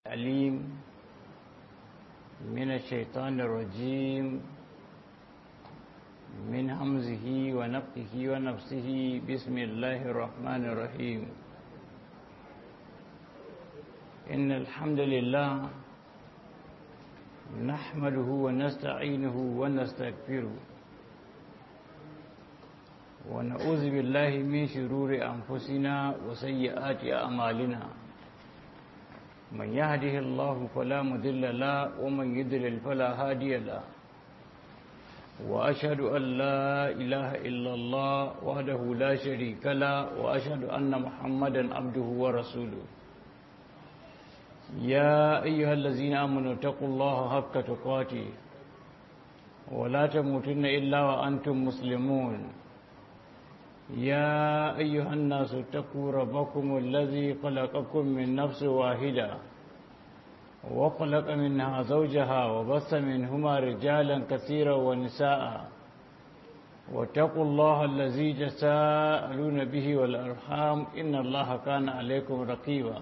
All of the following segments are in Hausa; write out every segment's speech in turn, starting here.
العليم من الشيطان الرجيم من همزه ونفخه ونفسه بسم الله الرحمن الرحيم إن الحمد لله نحمده ونستعينه ونستغفره ونعوذ بالله من شرور أنفسنا وسيئات أعمالنا من يهده الله فلا مذل له ومن يضلل فلا هادي له وأشهد أن لا إله إلا الله وحده لا شريك له وأشهد أن محمدا عبده ورسوله يا أيها الذين آمنوا اتقوا الله حق تقاته ولا تموتن إلا وأنتم مسلمون يا أيها الناس اتقوا ربكم الذي خلقكم من نفس واحدة وخلق منها زوجها وبث منهما رجالا كثيرا ونساء واتقوا الله الذي تساءلون به والأرحام إن الله كان عليكم رقيبا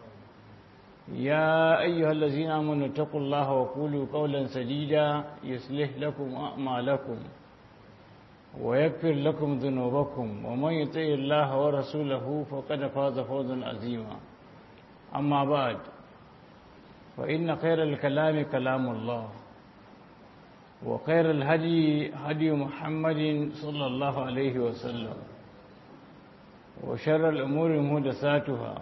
يا أيها الذين آمنوا اتقوا الله وقولوا قولا سديدا يصلح لكم أعمالكم ويغفر لكم ذنوبكم ومن يطع الله ورسوله فقد فاز فوزا عظيما أما بعد فإن خير الكلام كلام الله وخير الهدي هدي محمد صلى الله عليه وسلم وشر الأمور مهدساتها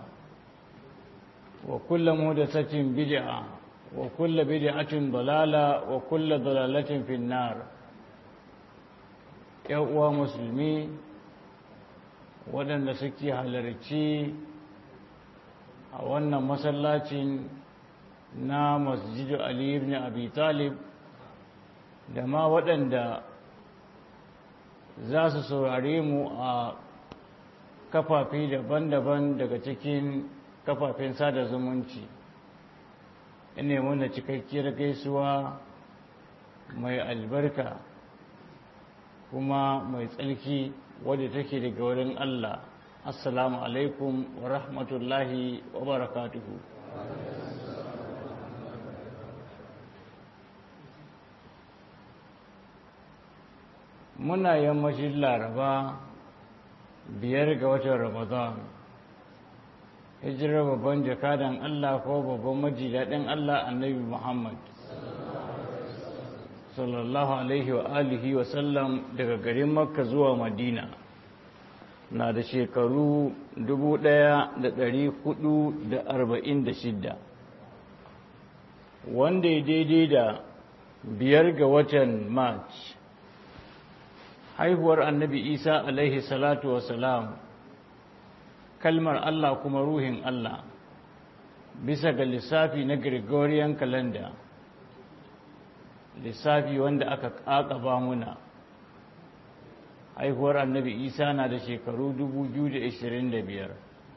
وكل مهدسة بدعة وكل بدعة ضلالة وكل ضلالة في النار uwa musulmi waɗanda suke halarci a wannan masallacin na masjidu Ali ibn Abi Talib da ma waɗanda za su saurare mu a kafafi daban-daban daga cikin kafafen sada zumunci ina muna cikakkiyar gaisuwa mai albarka kuma mai tsarki wadda take daga wurin Allah assalamu alaikum wa rahmatullahi wa barakatuhu muna yammacin laraba biyar ga watan ramadan hijirar babban jakadan Allah ko babban majidaɗin Allah annabi Muhammad sallallahu alaihi wa alihi wa sallam daga garin makka zuwa madina na da shekaru 1446 wanda ya daidai da biyar ga watan march haihuwar annabi isa alaihi salatu wa salam kalmar allah kuma ruhin allah bisa ga lissafi na gregorian calendar lissafi wanda aka ƙaƙaba muna haihuwar annabi isa na da shekaru 2025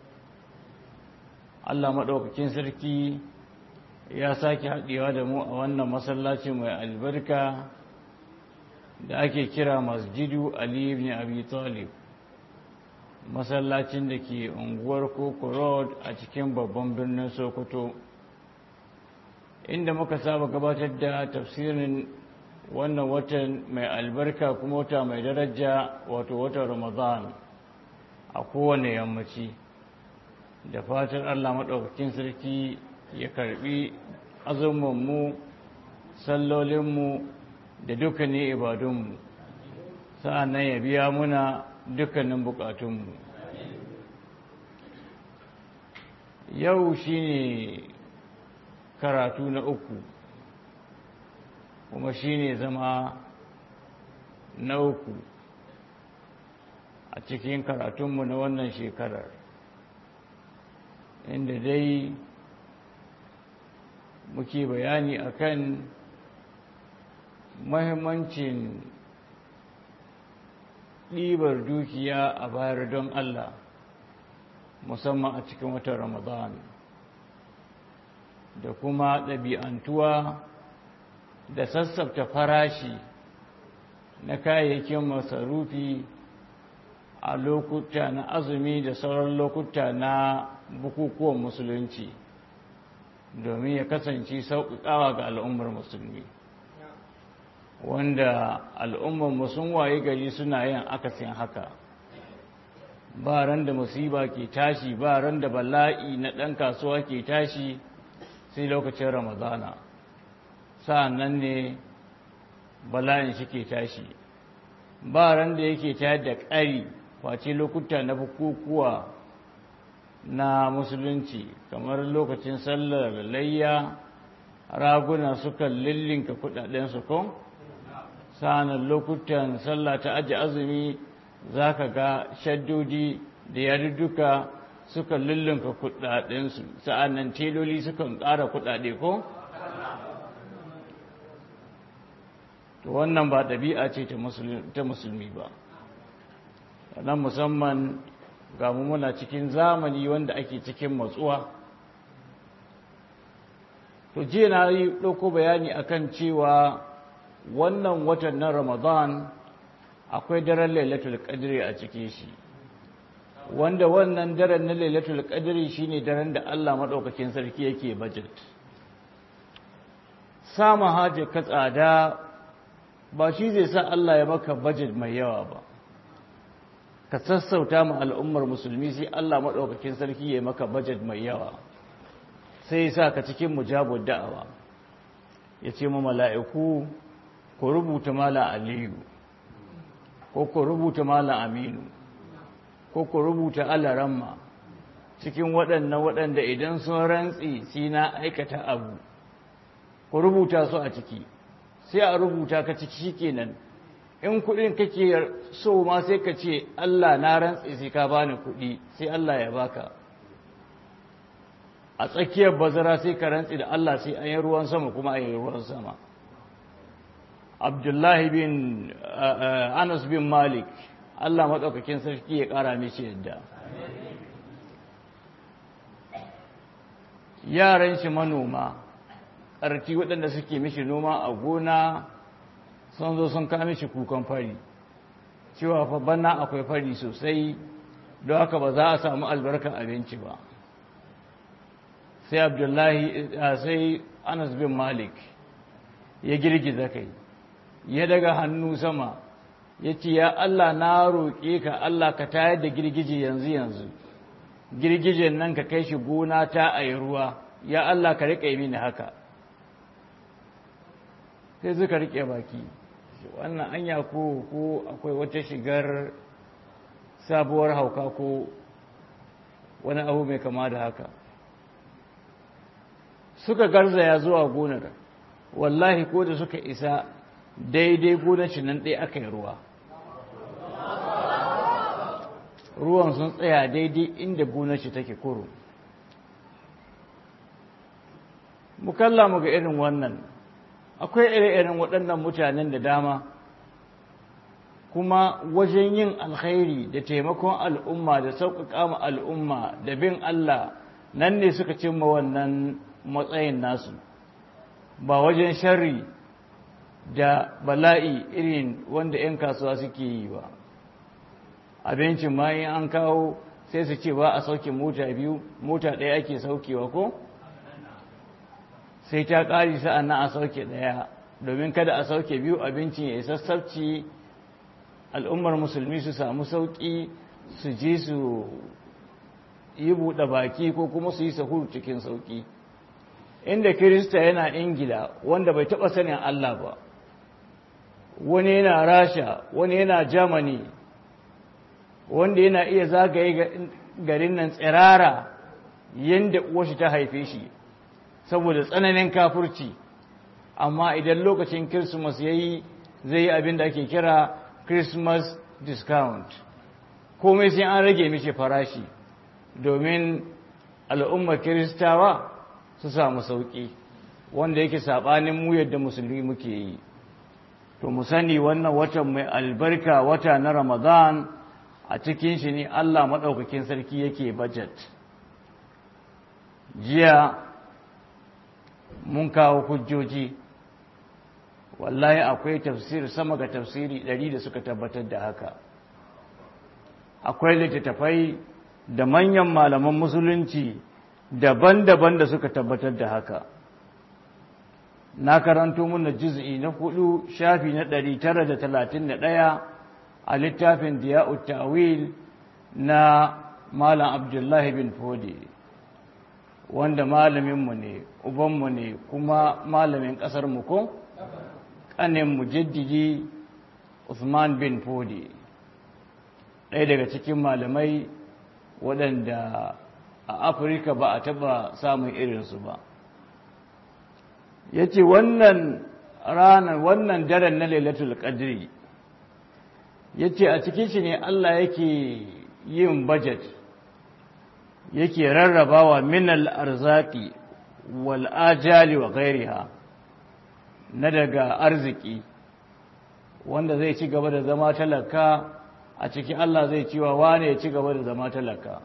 allah maɗaukakin sarki ya sake haɗewa da mu a wannan masallaci mai albarka da ake kira masjidu ali ibn abi talib masallacin da ke unguwar koko road a cikin babban birnin sokoto inda muka saba gabatar da tafsirin wannan watan mai albarka kuma wata mai daraja wato watan ramadan a kowane yammaci da fatan allah maɗaukakin sarki ya karɓi azumanmu sallolinmu da dukkanin ibadunmu sa'an nan ya biya muna dukkanin bukatunmu yau shine karatu na uku kuma shi ne zama na uku a cikin karatunmu na wannan shekarar inda dai muke bayani akan mahimmancin ɗibar dukiya a bayar don Allah musamman a cikin watan Ramadan. da kuma ɗabi'antuwa da sassafta farashi na kayayyakin masarufi a lokuta na azumi da sauran lokuta na bukukuwan musulunci domin ya kasance sauƙaƙawa ga al'ummar musulmi wanda al'ummar sun waye gari suna yin akasin haka ba ran da musiba ke tashi ba ran da bala'i na ɗan kasuwa ke tashi sai lokacin ramadana sa'an nan ne bala'in shi ke tashi ba ran da yake tayar da ƙari face lokuta na bukukuwa na musulunci kamar lokacin sallar layya raguna suka lillinka kudadensu ko sa'anan lokutan sallah ta aji azumi za ka ga shaddodi da yarduka suka lullunka kudadensu sa'annan teloli sukan ƙara kudade ko? to wannan ba ɗabi'a ce ta musulmi ba nan musamman ga mu muna cikin zamani wanda ake cikin matsuwa to jiya na yi ɗauko bayani akan cewa wannan watan na ramadan akwai daren lailatul qadri a cikin shi wanda wannan daren na lailatul qadri shine daren da Allah madaukakin sarki yake budget sama haje ka tsada ba shi zai sa Allah ya maka budget mai yawa ba ka sassauta mu al'ummar musulmi sai Allah madaukakin sarki ya maka budget mai yawa sai ya sa ka cikin mujabud da'awa ya ce mu mala'iku ku rubuta malam aliyu ko ku rubuta malam aminu ko ku rubuta alaramma cikin waɗannan waɗanda idan sun rantsi sai na aikata abu ku rubuta su a ciki sai a rubuta ka ciki shikenan in kuɗin kake so ma sai ka ce Allah na rantsi sai ka bani kuɗi sai Allah ya baka a tsakiyar bazara sai ka rantsi da Allah sai an yi ruwan sama kuma a yi ruwan sama abdullahi bin anas bin malik allah maɗaukakin sarki ya ƙara mishi yadda yaran shi manoma ƙarti waɗanda suke mishi noma a gona sun zo sun kama mishi kukan fari cewa fa bana akwai fari sosai don haka ba za a samu albarkar abinci ba sai abdullahi sai anas bin malik ya girgiza kai ya daga hannu sama ya ce ya Allah na roƙe ka Allah ka tayar da girgije yanzu yanzu girgijen nan ka kai shi gona ta a yi ruwa ya Allah ka riƙe mini haka sai suka riƙe baki wannan anya ko ko akwai wata shigar sabuwar hauka ko wani abu mai kama da haka suka garzaya zuwa gonar wallahi ko da suka isa daidai gonaci nan ɗaya aka yi ruwa ruwan sun tsaya daidai inda gonaci take kuro mukalla mu ga irin wannan akwai ire-iren waɗannan mutanen da dama kuma wajen yin alkhairi da taimakon al'umma da sauƙaƙa ma al'umma da bin Allah nan ne suka cimma wannan matsayin nasu ba wajen sharri da bala'i irin wanda 'yan kasuwa suke yi ba abincin ma in an kawo sai su ce ba a sauke mota biyu mota ɗaya ake saukewa ko sai ta ƙari sa'an na a sauke ɗaya domin kada a sauke biyu abincin ya sassabci al'ummar musulmi su samu sauƙi su je su yi buɗe baki ko kuma su yi sahuru cikin sauƙi inda kirista yana ingila wanda bai taɓa sanin allah ba wani yana rasha wani yana germany wanda yana iya zagaye garin nan tsirara yadda uwashi ta haife shi saboda tsananin kafurci amma idan lokacin christmas ya yi zai yi abin da ake kira christmas discount komai sai an rage mishi farashi domin al'ummar kiristawa su samu sauƙi wanda yake saɓanin mu yadda musulmi muke yi to mu sani wannan watan mai albarka wata na ramadan a cikin shi ne allah maɗaukakin sarki yake budget jiya mun kawo hujjoji wallahi akwai tafsir sama ga tafsiri ɗari da suka tabbatar da haka akwai littattafai da manyan malaman musulunci daban-daban da suka tabbatar da haka na karanto muna juz'i na hudu shafi na 931 a littafin diya'ut ta'wil na malam abdullahi bin fodi wanda malaminmu ne ubanmu ne kuma malamin ƙasarmu ko ƙanin mujaddidi usman bin fodi ɗaya daga cikin malamai waɗanda a afirka ba a taɓa samun irinsu ba ya ce wannan ranar wannan daren na lailatul qadri ya ce a cikin shi ne allah yake yin budget yake rarrabawa minal arzaki wal ajali wa gairiha na daga arziki wanda zai ci gaba da zama talaka a cikin Allah zai ciwa wane ya ci gaba da zama talaka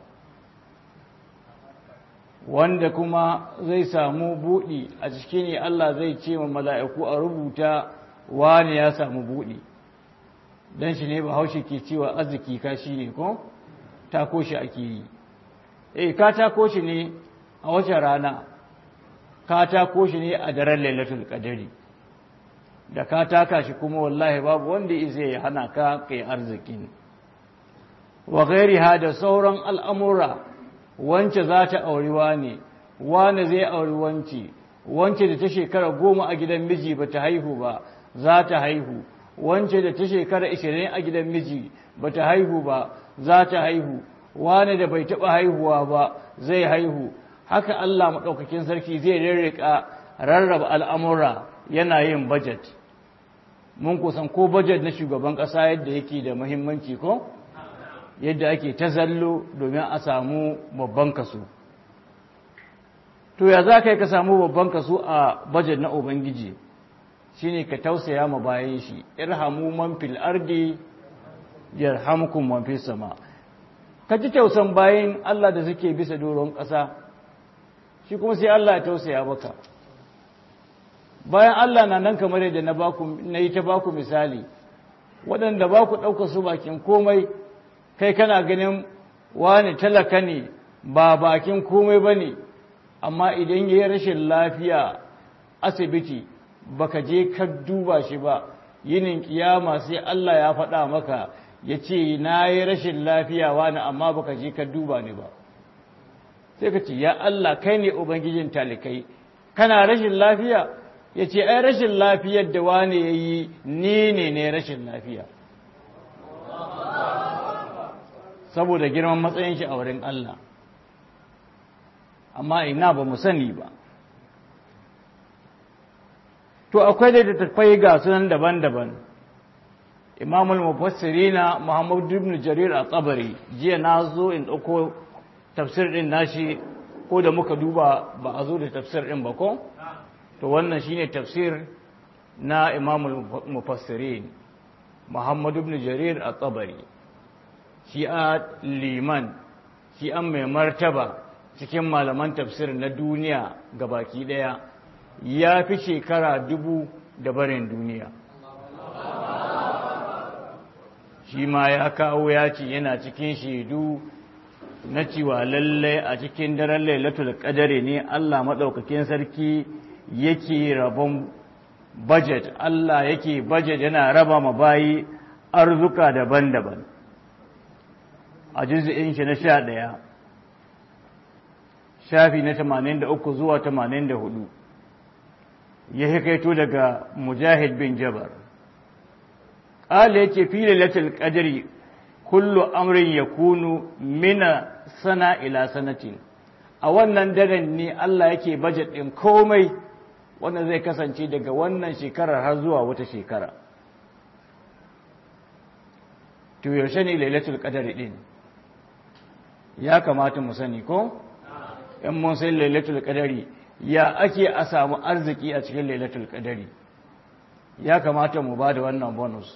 wanda kuma zai samu buɗi a cikin ne Allah zai ce wa mala'iku a rubuta wane ya samu buɗi don shi ne ba haushe ke cewa arziki kashi ne ko tako shi ake yi eh ka tako shi ne a wace rana ka tako shi ne a daren lailatul qadari da ka taka shi kuma wallahi babu wanda zai ya hana ka kai arzikin wa ghairiha da sauran al'amura wance za ta auri wane wane zai auri wance wance da ta shekara goma a gidan miji ba ta haihu ba za ta haihu wance da ta shekara ishirin a gidan miji ba ta haihu ba za ta haihu wane da bai taɓa haihuwa ba zai haihu haka Allah maɗaukakin sarki zai rarrika rarraba al'amura yana yin budget mun kusan ko budget na shugaban ƙasa yadda yake da muhimmanci ko yadda ake ta zallo domin a samu babban kaso to ya za ka yi ka samu babban kaso a budget na ubangiji shine ka tausaya ma bayan shi irhamu man fil ardi yarhamkum man fis sama ka ji tausan bayan Allah da suke bisa doron ƙasa shi kuma sai Allah ya tausaya baka bayan Allah na nan kamar yadda na yi ta baku misali waɗanda ba ku ɗauka su bakin komai kai kana ganin wani talaka ne ba bakin komai ba ne amma idan ya yi rashin lafiya asibiti baka je ka duba shi ba yinin kiyama sai Allah ya faɗa maka ya ce na yi rashin lafiya wani amma baka je ka duba ni ba sai ka ce ya Allah kai ne ubangijin talikai kana rashin lafiya ya ce ai rashin lafiyar da wani ya yi ni ne ne rashin lafiya saboda girman matsayin shi a wurin Allah amma ina ba mu sani ba to akwai da tattafai ga sunan daban-daban imamul mufassirina muhammad ibn jarir a tsabari jiya na zo in ɗauko tafsir ɗin nashi ko da muka duba ba a zo da tafsir ɗin ba ko to wannan shine tafsir na imamul mufassirin muhammad ibn jarir a tsabari shi a liman shi an mai martaba cikin malaman tafsir na duniya baki ɗaya ya fi shekara dubu da barin duniya shi ma ya kawo ya ce yana cikin shaidu na cewa lallai a cikin daren lailatul qadari ne Allah maɗaukakin sarki yake rabon budget Allah yake budget yana raba ma bayi arzuka daban-daban a juz'in shi na sha ɗaya shafi na tamanin da uku zuwa tamanin da hudu ya hikaito daga mujahid bin jabar ƙala yake fi lailatul qadri kullu amrin yakunu mina sana ila sanatin a wannan daren ne Allah yake budget ɗin komai wanda zai kasance daga wannan shekarar har zuwa wata shekara to yaushe ne lailatul qadri din ya kamata mu sani ko in mun sai lailatul qadari ya ake a samu arziki a cikin lailatul qadari ya kamata mu ba da wannan bonus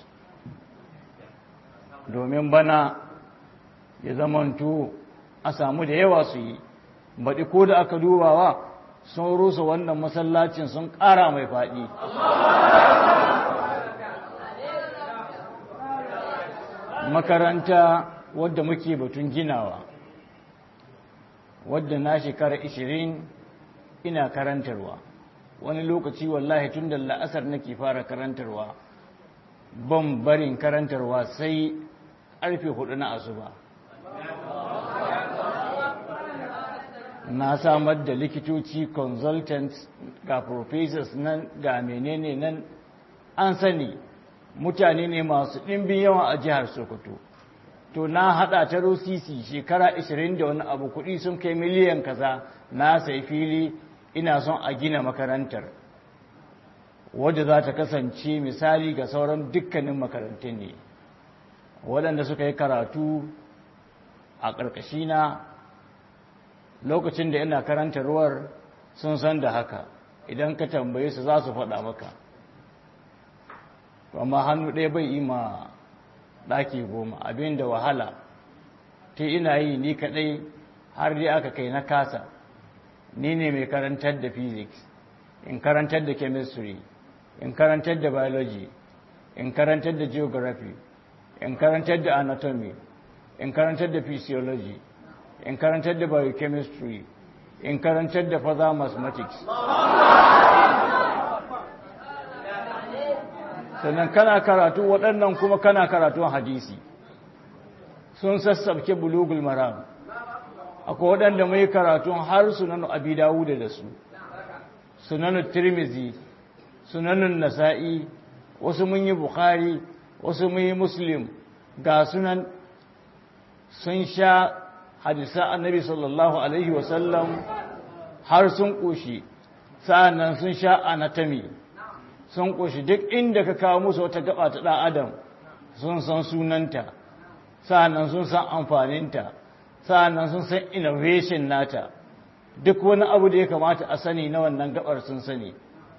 domin bana ya zamanto a samu da yawa su yi baɗi ko da aka dubawa sun rusa wannan masallacin sun ƙara mai faɗi makaranta wadda muke batun ginawa wadda na shekara 20 ina karantarwa wani lokaci wallahi tun da la'asar nake fara karantarwa ban barin karantarwa sai karfe hudu na asuba na samar da likitoci consultants ga professors nan ga menene nan an sani mutane ne masu ɗimbin yawa a jihar sokoto to na hada ta rosisi shekara 20 da wani abu kuɗi sun kai miliyan kaza na sai fili ina son a gina makarantar wadda za ta kasance misali ga sauran dukkanin makarantun ne waɗanda suka yi karatu a ƙarƙashina lokacin da ina karantarwar sun san da haka idan ka tambaye su za su faɗa maka amma hannu ɗaya bai yi ma ɗaki goma abin da wahala ta ina yi ni kaɗai har dai aka kai na kasa ni ne mai karantar da physics in karantar da chemistry in karantar da biology in karantar da geography in karantar da anatomy in karantar da physiology in karantar da biochemistry in karantar da further mathematics sannan kana karatu waɗannan kuma kana karatun hadisi sun sassabke bulugul maram akwai waɗanda mai karatun har sunanu abi dawuda da su sunanu tirmizi sunanun nasa'i wasu mun yi bukhari wasu mun yi muslim ga sunan sun sha hadisa annabi sallallahu alaihi wasallam har sun ƙoshi sa'annan sun sha anatomy sun ƙoshi duk inda ka kawo musu wata gaba ta ɗan adam sun san sunanta sa'annan sun san amfaninta sa'annan sun san innovation nata duk wani abu da ya kamata a sani na wannan gabar sun sani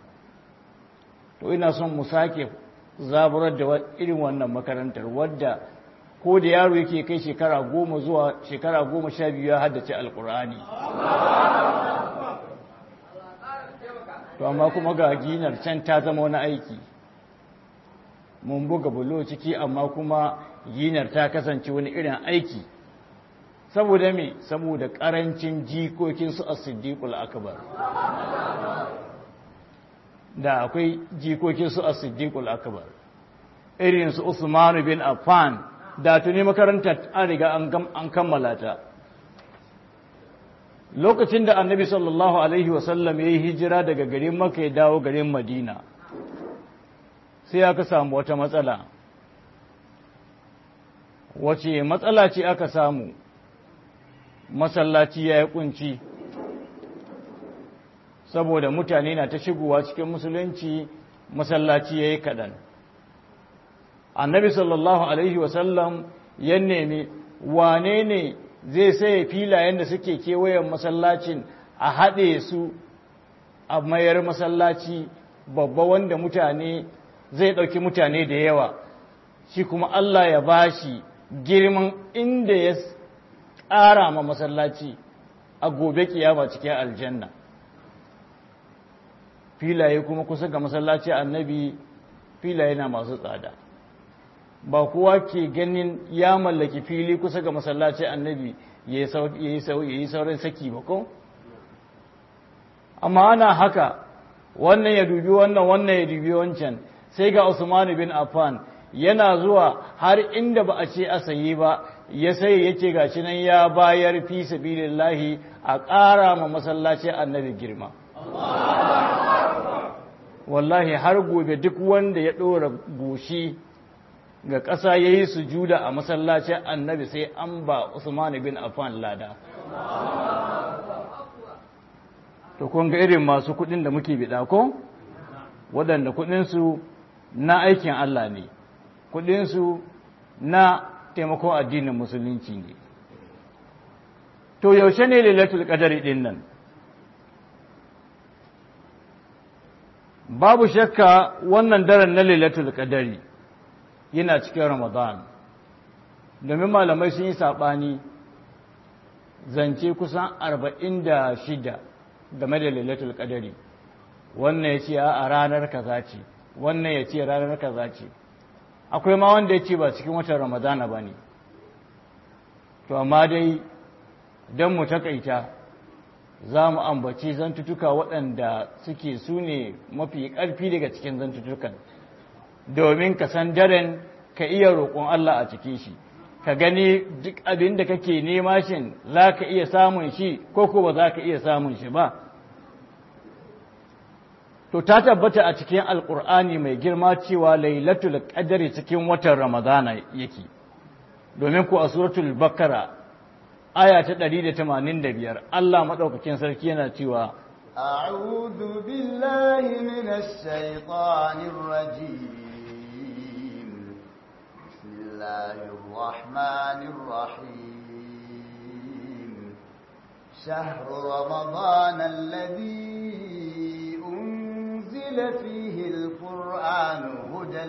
to ina son mu sake zaburar da irin wannan makarantar wadda ko da yaro yake kai shekara goma zuwa shekara goma sha biyu ya haddace alkur'ani to amma kuma ga ginar can ta zama wani aiki mun buga bulo ciki amma kuma ginar ta kasance wani irin aiki saboda me saboda karancin jikokinsu a siddiqul akbar da akwai jikokinsu a siddiqul akbar irinsu usman bin affan da tuni makarantar an riga an kammala ta lokacin da annabi sallallahu alaihi wasallam ya yi hijira daga garin maka ya dawo garin madina sai aka samu wata matsala wace matsala ce aka samu masallaci ya yi kunci saboda mutane na ta shigowa cikin musulunci masallaci ya yi kaɗan annabi sallallahu alaihi wasallam ya nemi wane ne zai saye filayen da suke kewayen masallacin a haɗe su a mayar masallaci babba wanda mutane zai ɗauki mutane da yawa shi kuma Allah ya bashi girman inda ya tsara ma masallaci a gobe kiyama cikin aljanna filaye kuma kusa ga masallaci annabi filaye na masu tsada ba kowa ke ganin ya mallaki fili kusa ga masallaci annabi ya yi saurin saki ba ko? amma ana haka wannan ya dubi wannan wannan ya dubi wancan sai ga Usman bin Affan yana zuwa har inda ba a ce a sayi ba ya sai ya ce gashi nan ya bayar fi sabilillahi a ƙara ma masallaci annabi girma wallahi har gobe duk wanda ya ɗora goshi ga ƙasa ya yi sujuda a masallacin annabi sai an ba Usman bin Affan lada. To, kun ga irin masu kuɗin da muke biɗa ko? Waɗanda kuɗinsu na aikin Allah ne, kuɗinsu na taimakon addinin musulunci ne. To, yaushe ne lailatul ƙadari ɗin nan? Babu shakka wannan daren na lailatul ƙadari. yana cikin Ramadan domin malamai sun yi saɓani zance kusan arba'in da shida game da lailatul qadari wannan ya ce a ranar kaza ce wannan ya ce ranar kaza ce akwai ma wanda ya ce ba cikin watan ramadana ba ne to amma dai don mu takaita za mu ambaci zantutuka waɗanda suke su ne mafi ƙarfi daga cikin zantutukan domin ka san daren ka iya roƙon Allah a cikin shi ka gani duk abin da kake nema shin za ka iya samun shi ko ko ba za ka iya samun shi ba to ta tabbata a cikin alkur'ani mai girma cewa lailatul qadri cikin watan ramadana yake domin ku a suratul bakara aya ta 185 Allah madaukakin sarki yana cewa أعوذ بالله من الشيطان الرجيم بسم الله الرحمن الرحيم شهر رمضان الذي أنزل فيه القرآن هدى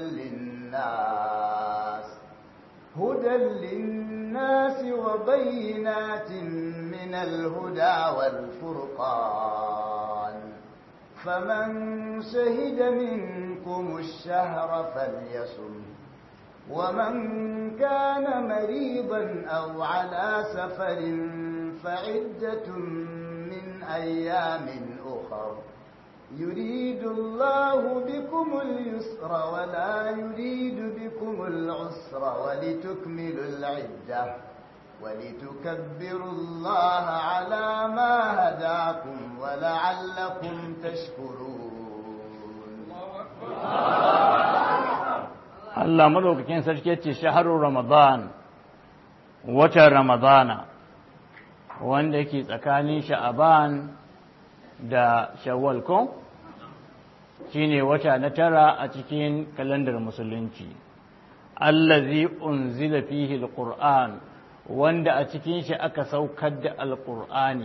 للناس هدى للناس وبينات من الهدى والفرقان فمن شهد منكم الشهر فليصم ومن كان مريضا أو على سفر فعدة من أيام أخر يريد الله بكم اليسر ولا يريد بكم العسر ولتكملوا العدة ولتكبروا الله على ما هداكم ولعلكم تشكرون Allah madaukakin sarki ya ce shaharun Ramadan watan Ramadana wanda yake tsakanin sha'aban da shawwal ko shine wata na tara a cikin kalandar musulunci allazi unzila fihi alquran wanda a cikin shi aka saukar da alqur'ani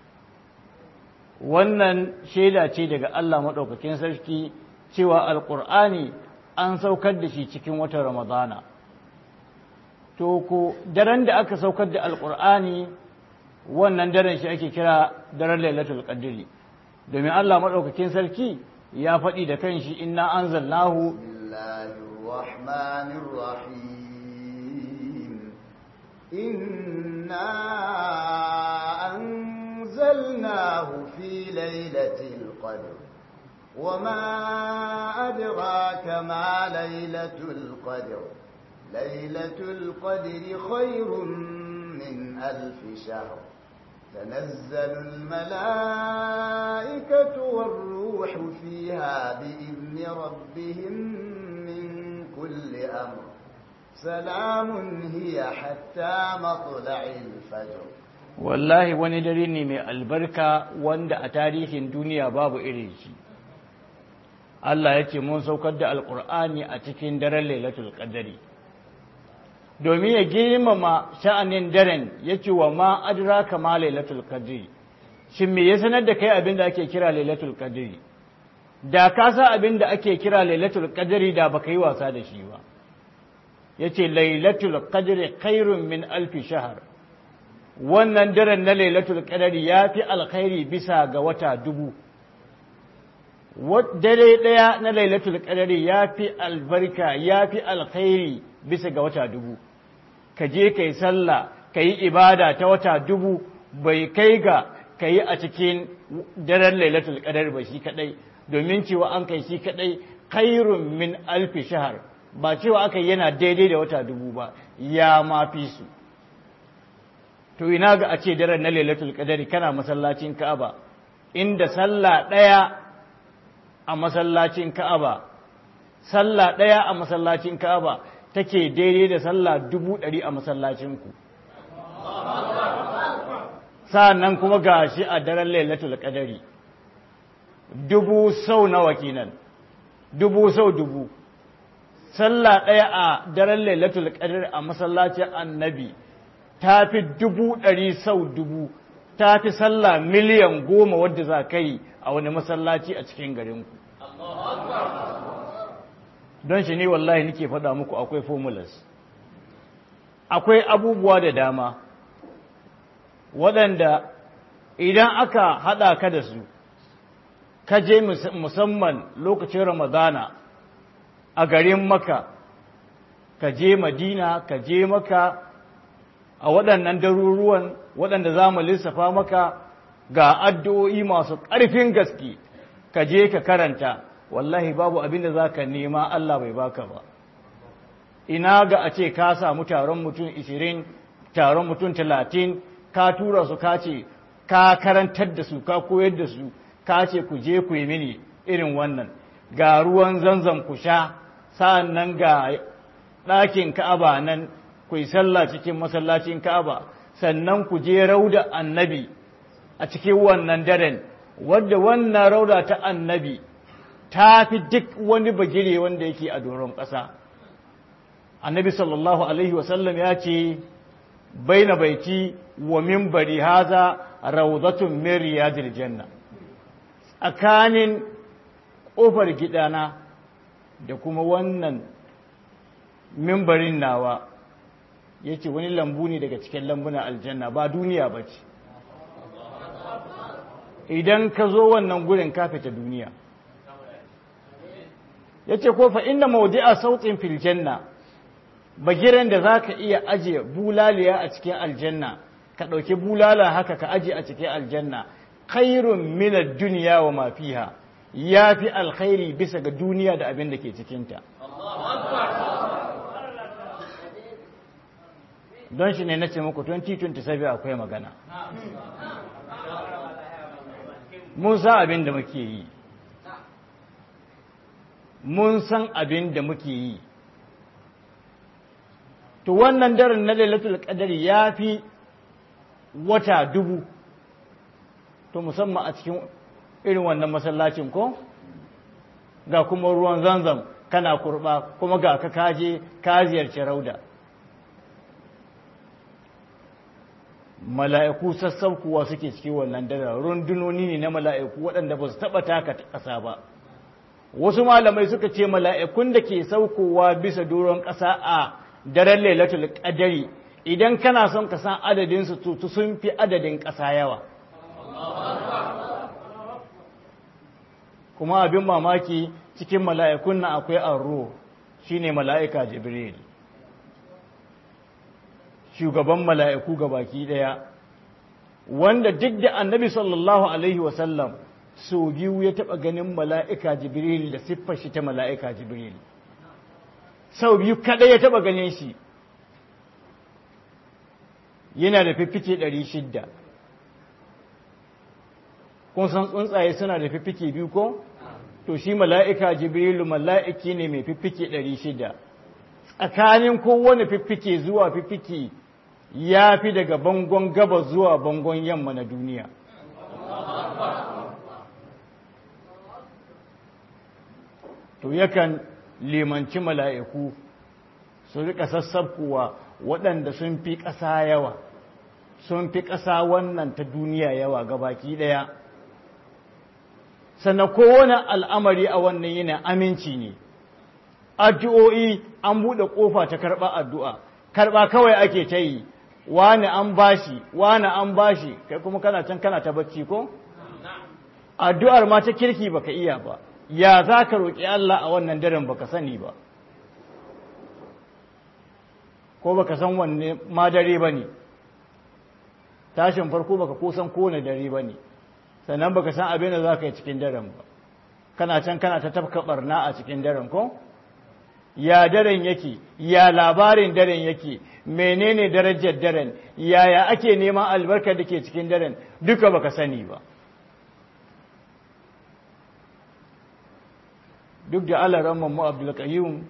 wannan shaida ce daga Allah madaukakin sarki cewa alqur'ani an saukar da shi cikin watan ramadana to ko daren da aka saukar da alqur'ani wannan daren shi ake kira daren lailatul qadri domin Allah madaukakin sarki ya faɗi da kanshi inna anzalnahu bismillahir rahmanir rahim inna anzalnahu fi lailatul qadr وما أدراك ما ليلة القدر ليلة القدر خير من ألف شهر تنزل الملائكة والروح فيها بإذن ربهم من كل أمر سلام هي حتى مطلع الفجر wallahi wani dare ne mai albarka wanda a tarihin duniya babu irin shi Allah ya ce mun saukar da alkur'ani a cikin daren lailatul qadari domin ya girmama sha'anin daren ya ce wa ma adraka ma lailatul qadri shin me ya sanar da kai abin da ake kira lailatul qadri da ka sa abin da ake kira lailatul qadri da baka yi wasa da shi ba yace lailatul qadri khairun min alfi shahr wannan daren na lailatul qadri yafi alkhairi bisa ga wata dubu dare ɗaya na lailatul qadari ya fi albarka ya fi alkhairi bisa ga wata dubu ka je ka yi sallah ka yi ibada ta wata dubu bai kai ga ka yi a cikin daren lailatul qadar ba shi kadai domin cewa an kai shi kadai khairun min alfi shahar ba cewa aka yana daidai da wata dubu ba ya ma fi su to ina ga a ce daren na lailatul qadari kana masallacin ka'aba inda sallah ɗaya a masallacin Ka'aba, sallah ɗaya a masallacin Ka'aba take daidai da sallah dubu ɗari a masallacinku. Sa'an kuma ga shi a daren lailatul ƙadari, dubu sau nawa kenan, dubu sau dubu. Sallah ɗaya a daren lailatul ƙadari a masallacin annabi ta fi dubu ɗari sau dubu. ta fi sallah miliyan goma wadda za ka yi a wani masallaci a cikin garinku don shi ne wallahi nake faɗa muku akwai formulas akwai abubuwa da dama waɗanda idan aka haɗa ka da su ka je musamman lokacin ramadana a garin maka ka je madina ka je maka a waɗannan daruruwan waɗanda za mu lissafa maka ga addu'o'i masu ƙarfin gaske ka je ka karanta wallahi babu abin da za ka nema Allah bai baka ba ina ga a ce ka samu taron mutum 20 taron mutum 30 ka tura su ka ce ka karantar da su ka koyar da su ka ce ku je ku yi mini irin wannan ga ruwan zanzan ku sha sa'an nan ga ɗakin ka'aba nan ku yi sallah cikin masallacin ka'aba sannan ku je rauda annabi a cikin wannan daren wadda wannan rauda ta annabi ta fi duk wani bagire wanda yake a doron ƙasa annabi sallallahu alaihi wasallam ya ce baina baiti wa minbari haza rawdatun min riyadil janna tsakanin ƙofar gidana da kuma wannan mimbarin nawa yace wani lambu ne daga cikin lambunan aljanna ba duniya ba ce idan ka zo wannan gurin ka fita duniya yace ko fa inna mawdi'a sautin fil janna bagiren da zaka iya aje bulaliya a cikin aljanna ka dauki bulala haka ka aje a cikin aljanna khairun min ad-dunya wa ma fiha yafi alkhairi bisa ga duniya da abin da ke cikin ta don shi ne nace muku 2027 akwai magana mun san abin da muke yi mun san abin da muke yi to wannan daren na lailatul qadari ya fi wata dubu to musamman a cikin irin wannan masallacin ko ga kuma ruwan zanzam kana kurba kuma ga ka kaje ka ziyarci rauda mala'iku sassaukuwa suke cikin wannan daren rundunoni ne na mala'iku waɗanda ba su taɓa taka ƙasa ba wasu malamai suka ce mala'ikun da ke saukowa bisa doron ƙasa a daren lailatul ƙadari idan kana son ka san adadinsu to sun fi adadin ƙasa yawa kuma abin mamaki cikin mala'ikun nan akwai arro shine mala'ika jibril shugaban mala'iku ga baki ɗaya wanda duk da annabi sallallahu alaihi wasallam sau biyu ya taɓa ganin mala'ika jibril da siffar shi ta mala'ika jibril sau biyu kaɗai ya taɓa ganin shi yana da fiffike ɗari shidda kun san tsuntsaye suna da fiffike biyu ko to shi mala'ika jibrilu mala'iki ne mai fiffike ɗari shidda tsakanin kowane fiffike zuwa fiffike ya fi daga bangon gabas zuwa bangon yamma na duniya to yakan limanci mala'iku su rika sassabkuwa waɗanda sun fi ƙasa yawa sun fi ƙasa wannan ta duniya yawa gabaki ɗaya sannan kowane al'amari a wannan yana aminci ne addu'o'i an buɗe ƙofa ta karɓa addu'a karɓa kawai ake ta yi wani an bashi wani an bashi kai kuma kana can kana ta bacci ko addu'ar ma ta kirki baka iya ba ya za ka roƙi Allah a wannan daren baka sani ba ko baka san wanne ma dare ba ne tashin farko baka kusan kone dare ba ne sannan baka san abin da za ka yi cikin daren ba kana can kana ta tafka barna a cikin daren ko ya daren yake ya labarin daren yake menene darajar daren yaya ake neman albarkar da ke cikin daren duka baka sani ba duk da alaran mu abdulkayyum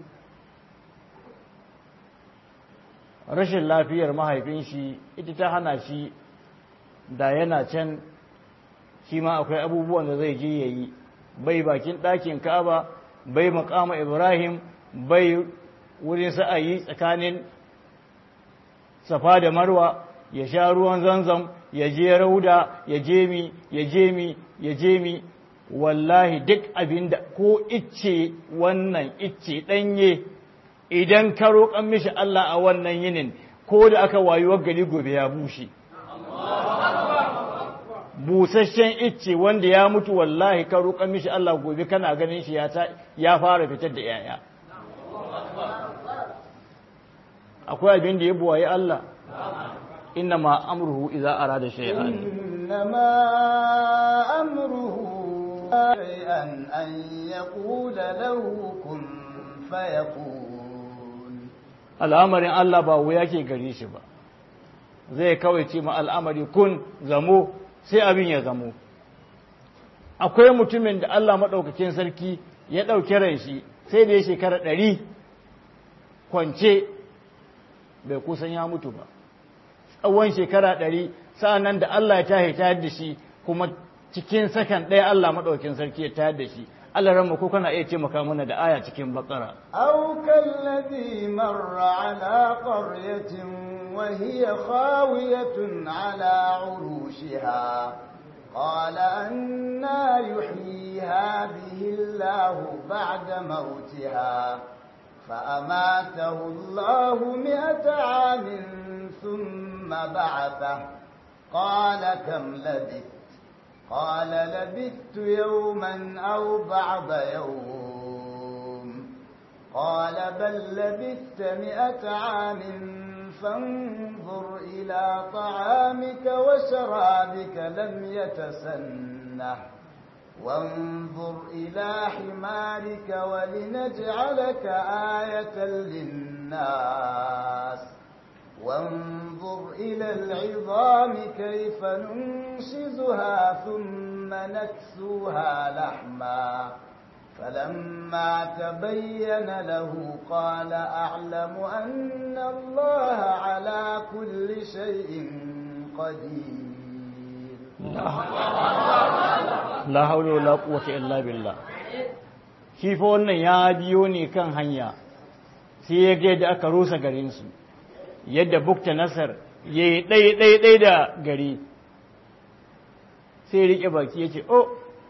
rashin lafiyar mahaifin shi ita ta hana shi da yana can shi ma akwai abubuwan da zai je ya yi bai bakin ɗakin kaba bai makama ibrahim bai wurin sa'ayi tsakanin safa da marwa ya sha ruwan zanzam ya je rauda ya je mi ya je mi ya je mi wallahi duk abinda ko icce wannan icce ɗanye idan ka roƙan mishi Allah a wannan yinin ko da aka wayuwar gari gobe ya bushe busasshen icce wanda ya mutu wallahi ka roƙan mishi Allah gobe kana ganin shi ya fara fitar da yaya akwai abin da ya buwaye Allah inna ma amruhu idza arada shay'an إنما أمره شيئا أن يقول له كن فيكون al'amarin Allah ba wuya ke gare shi ba zai kawai ce ma al'amari kun zamo sai abin ya zamo akwai mutumin da Allah maɗaukakin sarki ya ɗauki ran shi sai da ya shekara ɗari kwance bai kusan ya mutu ba tsawon shekara ɗari sa'annan da Allah ya tahi tayar da shi kuma cikin sakan ɗaya Allah maɗaukakin sarki ya tayar da shi Allah ranmu ko kana iya taimaka mana da aya cikin bakara أو كالذي مر على قرية وهي خاوية على عروشها قال أنا يحيي هذه الله بعد موتها فأماته الله مئة عام ثم بعثه قال كم لبثت قال لبثت يوما أو بعض يوم قال بل لبثت مئة عام فانظر إلى طعامك وشرابك لم يتسنه وانظر إلى حمارك ولنجعلك آية للناس وانظر إلى العظام كيف ننشزها ثم نكسوها لحما فلما تبين له قال أعلم أن الله على كل شيء قدير la haula wala quwwata illa billah shi fa wannan ya biyo ne kan hanya sai ya ga yadda aka rusa garin su yadda bukta nasar yayi dai dai dai da gari sai rike baki yace oh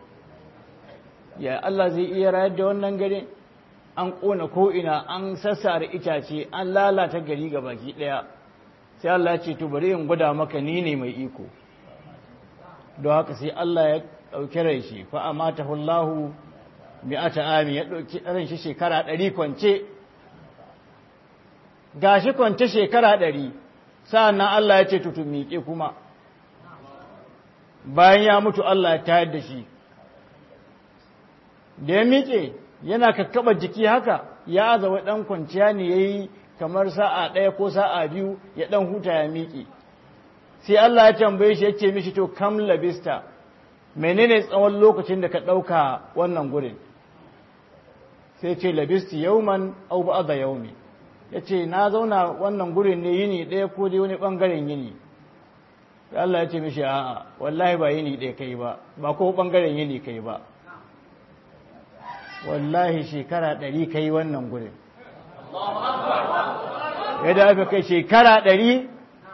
ya Allah zai iya rayar da wannan gari an kona ko ina an sassare itace an lalata gari ga baki daya sai Allah ya ce to bari in gwada maka ni ne mai iko don haka sai Allah ya ɗauki rai shi fa amata hullahu mi'ata ami ya ɗauki ran shi shekara ɗari kwance gashi kwance shekara ɗari sa'annan Allah ya ce tutu miƙe kuma bayan ya mutu Allah ya tayar da shi da ya miƙe yana kakkaɓa jiki haka ya azawa ɗan kwanciya ne ya yi kamar sa'a ɗaya ko sa'a biyu ya ɗan huta ya miƙe sai Allah ya tambaye shi ya ce mishi to kam labista menene tsawon lokacin da ka ɗauka wannan gurin sai ce labisti yauman au ba'da yaumi ya ce na zauna wannan gurin ne yini ɗaya ko dai wani ɓangaren yini sai Allah ya ce mishi a'a wallahi ba yini ɗaya kai ba ba ko ɓangaren yini kai ba wallahi shekara ɗari kai wannan gurin yadda aka kai shekara ɗari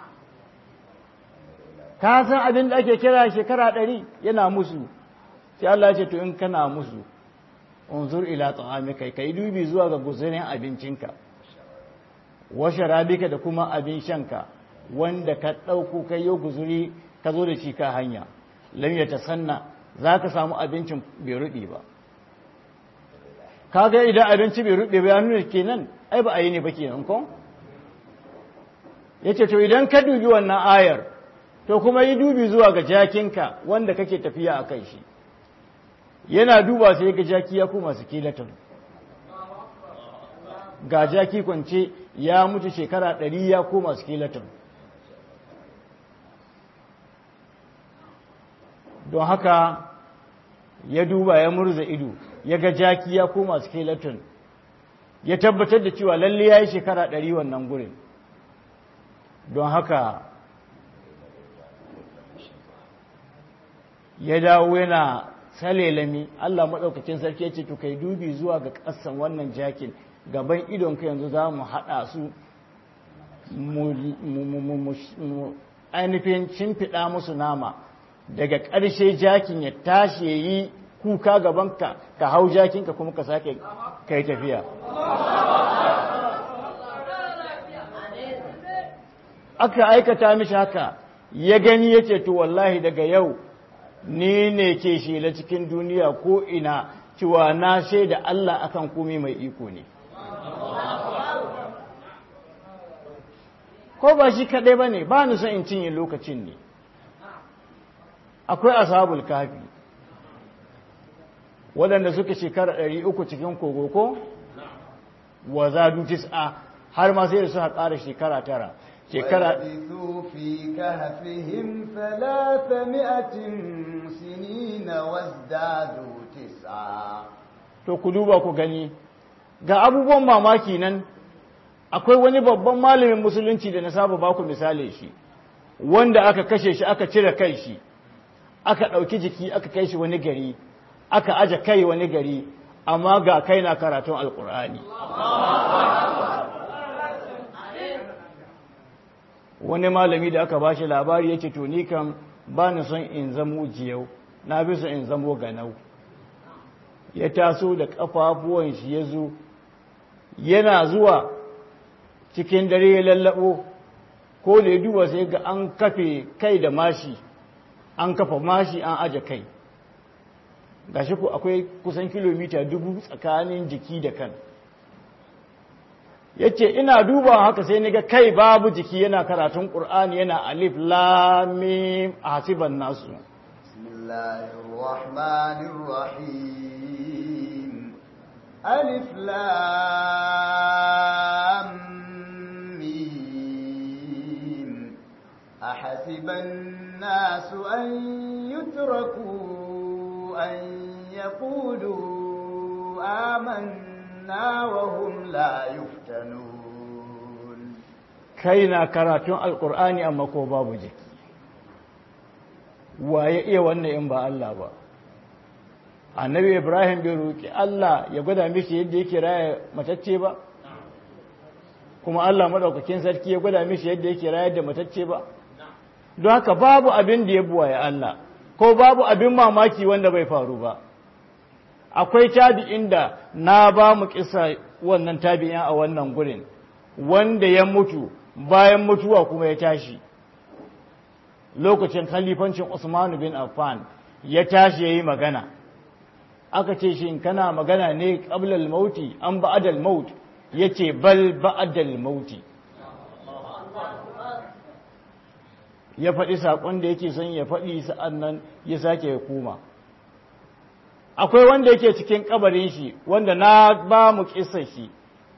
ka san abin da ake kira shekara ɗari yana musu sai Allah ce to in kana musu unzur ila ta'amika kai dubi zuwa ga guzurin abincinka wa sharabika da kuma abin shanka wanda ka ɗauko kai yau guzuri ka zo da shi ka hanya lam ya tasanna za ka samu abincin bai ruɗe ba kaga idan abinci bai ruɗe ba ya nuna kenan ai ba a yi ne ba kenan ko yace to idan ka dubi wannan ayar to kuma yi dubi zuwa ga jakinka wanda kake tafiya a kan shi yana duba sai ga jaki ya kuma skeleton ga jaki kwance ya mutu shekara ɗari ya koma skeleton don haka ya duba ya murza ido ya ga jaki ya koma skeleton ya tabbatar da cewa lalle ya yi shekara ɗari wannan gurin don haka ya dawo yana salelami Allah maɗaukacin sarki ya ce to kai dubi zuwa ga ƙasan wannan jakin gaban idonka yanzu za mu haɗa su mu ainihin shimfiɗa musu nama daga ƙarshe jakin ya tashi ya yi kuka gabanka ka hau jakinka kuma ka sake kai tafiya aka aikata mishi haka ya gani ya ce to wallahi daga yau ni ne ke shela cikin duniya ko ina cewa na shaida Allah akan komai mai iko ne ko ba shi kaɗai ba ne ba ni son in cinye lokacin ne akwai ashabul kafi waɗanda suka shekara ɗari uku cikin kogo ko wa zadu tis'a har ma sai da suka ƙara shekara tara shekara ولبثوا في كهفهم ثلاثمائة سنين وازدادوا تسعا to ku duba ku gani ga abubuwan mamaki nan akwai wani babban malamin musulunci da na saba baku misali shi wanda aka kashe shi aka cire kai shi aka ɗauki jiki aka kai shi wani gari aka aje kai wani gari amma ga kai na karatun alkur'ani wani malami da aka bashi labari yake to ni kam ba ni son in zamo jiyau na bi son in zamo ganau ya taso da kafafuwan shi ya zo yana zuwa cikin dare ya lallabo ko da ya duba sai ga an kafe kai da mashi an kafa mashi an aje kai gashi ku akwai kusan kilomita dubu tsakanin jiki da kan yace ina duba haka sai ni ga kai babu jiki yana karatun qur'ani yana alif lam mim hasiban nasu بسم الله الرحمن الرحيم ألف لام ميم أحسب الناس أن يتركوا أن يقولوا آمنا وهم لا يفتنون kai na karatun alqur'ani amma ko babu jiki waye iya wannan in ba Allah ba annabi ibrahim bai roki Allah ya gwada mishi yadda yake raya matacce ba kuma Allah madaukakin sarki ya gwada mishi yadda yake rayar da matacce ba don haka babu abin da ya buwaye Allah ko babu abin mamaki wanda bai faru ba akwai tabi'in da na ba mu kisa wannan tabi'in a wannan gurin wanda ya mutu bayan mutuwa kuma ya tashi lokacin khalifancin Usman bin Affan ya tashi yayi magana aka ce shin kana magana ne qabla al-mauti an ba'da al-maut yace bal ba'da al-mauti ya faɗi saƙon da yake son ya faɗi sa'annan ya sake ya koma akwai wanda yake cikin kabarin shi wanda na ba mu kissa shi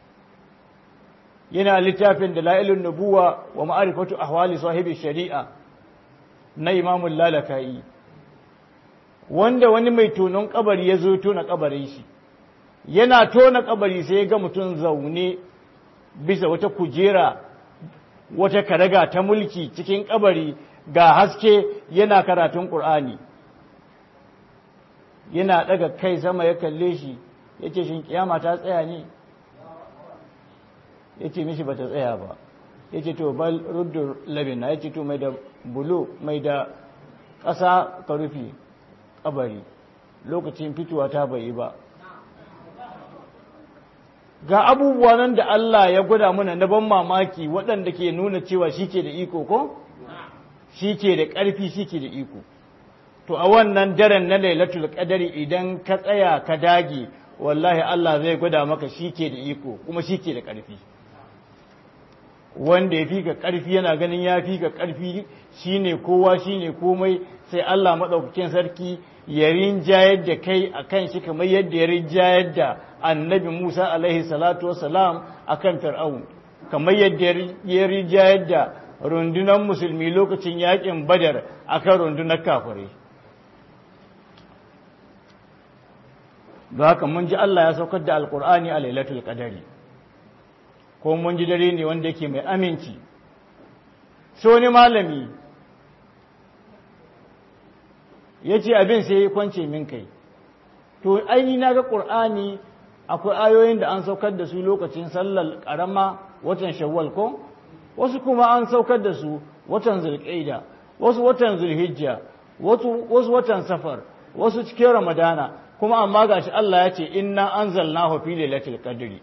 yana littafin da la'ilun nubuwa wa ma'arifatu ahwali sahibi shari'a na imamun lalaka'i wanda wani mai tonon kabari ya zo tona kabarin shi yana tona kabari sai ya ga mutum zaune bisa wata kujera wata karaga ta mulki cikin kabari ga haske yana karatun ƙur'ani yana daga kai sama ya kalle shi ya ce shi kiyama ta tsaya ne ya ce mishi ba ta tsaya ba ya ce to bal ruddur labina ya ce to mai da bulo mai da ƙasa ka rufe kabari lokacin fitowa ta bai ba ga abubuwa nan da Allah ya gwada mana na ban mamaki waɗanda ke nuna cewa shi ke da iko ko? shi ke da ƙarfi shi ke da iko to a wannan daren na lailatul qadari idan ka tsaya ka dage wallahi Allah zai gwada maka shi ke da iko kuma shi ke da ƙarfi wanda ya fi ka ƙarfi yana ganin ya fi ka ƙarfi shine kowa shine komai sai Allah maɗaukakin sarki ya rinjayar da kai a kan shi kamar yadda ya rinjayar da annabi Musa alaihi salatu wasalam a kan fir'aun kamar yadda ya rinjayar da rundunar musulmi lokacin yakin badar a kan rundunar kafirai da haka mun ji Allah ya saukar da alkur'ani a lailatul qadari ko mun ji dare ne wanda yake mai aminci so wani malami ya ce abin sai ya kwance min kai to aini na ga ƙur'ani akwai ayoyin da an saukar da su lokacin sallar ƙarama watan shawwal ko wasu kuma an saukar da su watan zulƙaida wasu watan zulhijja wasu watan safar wasu cikin ramadana kuma amma gashi Allah ya ce inna anzalnahu fi lailatul qadri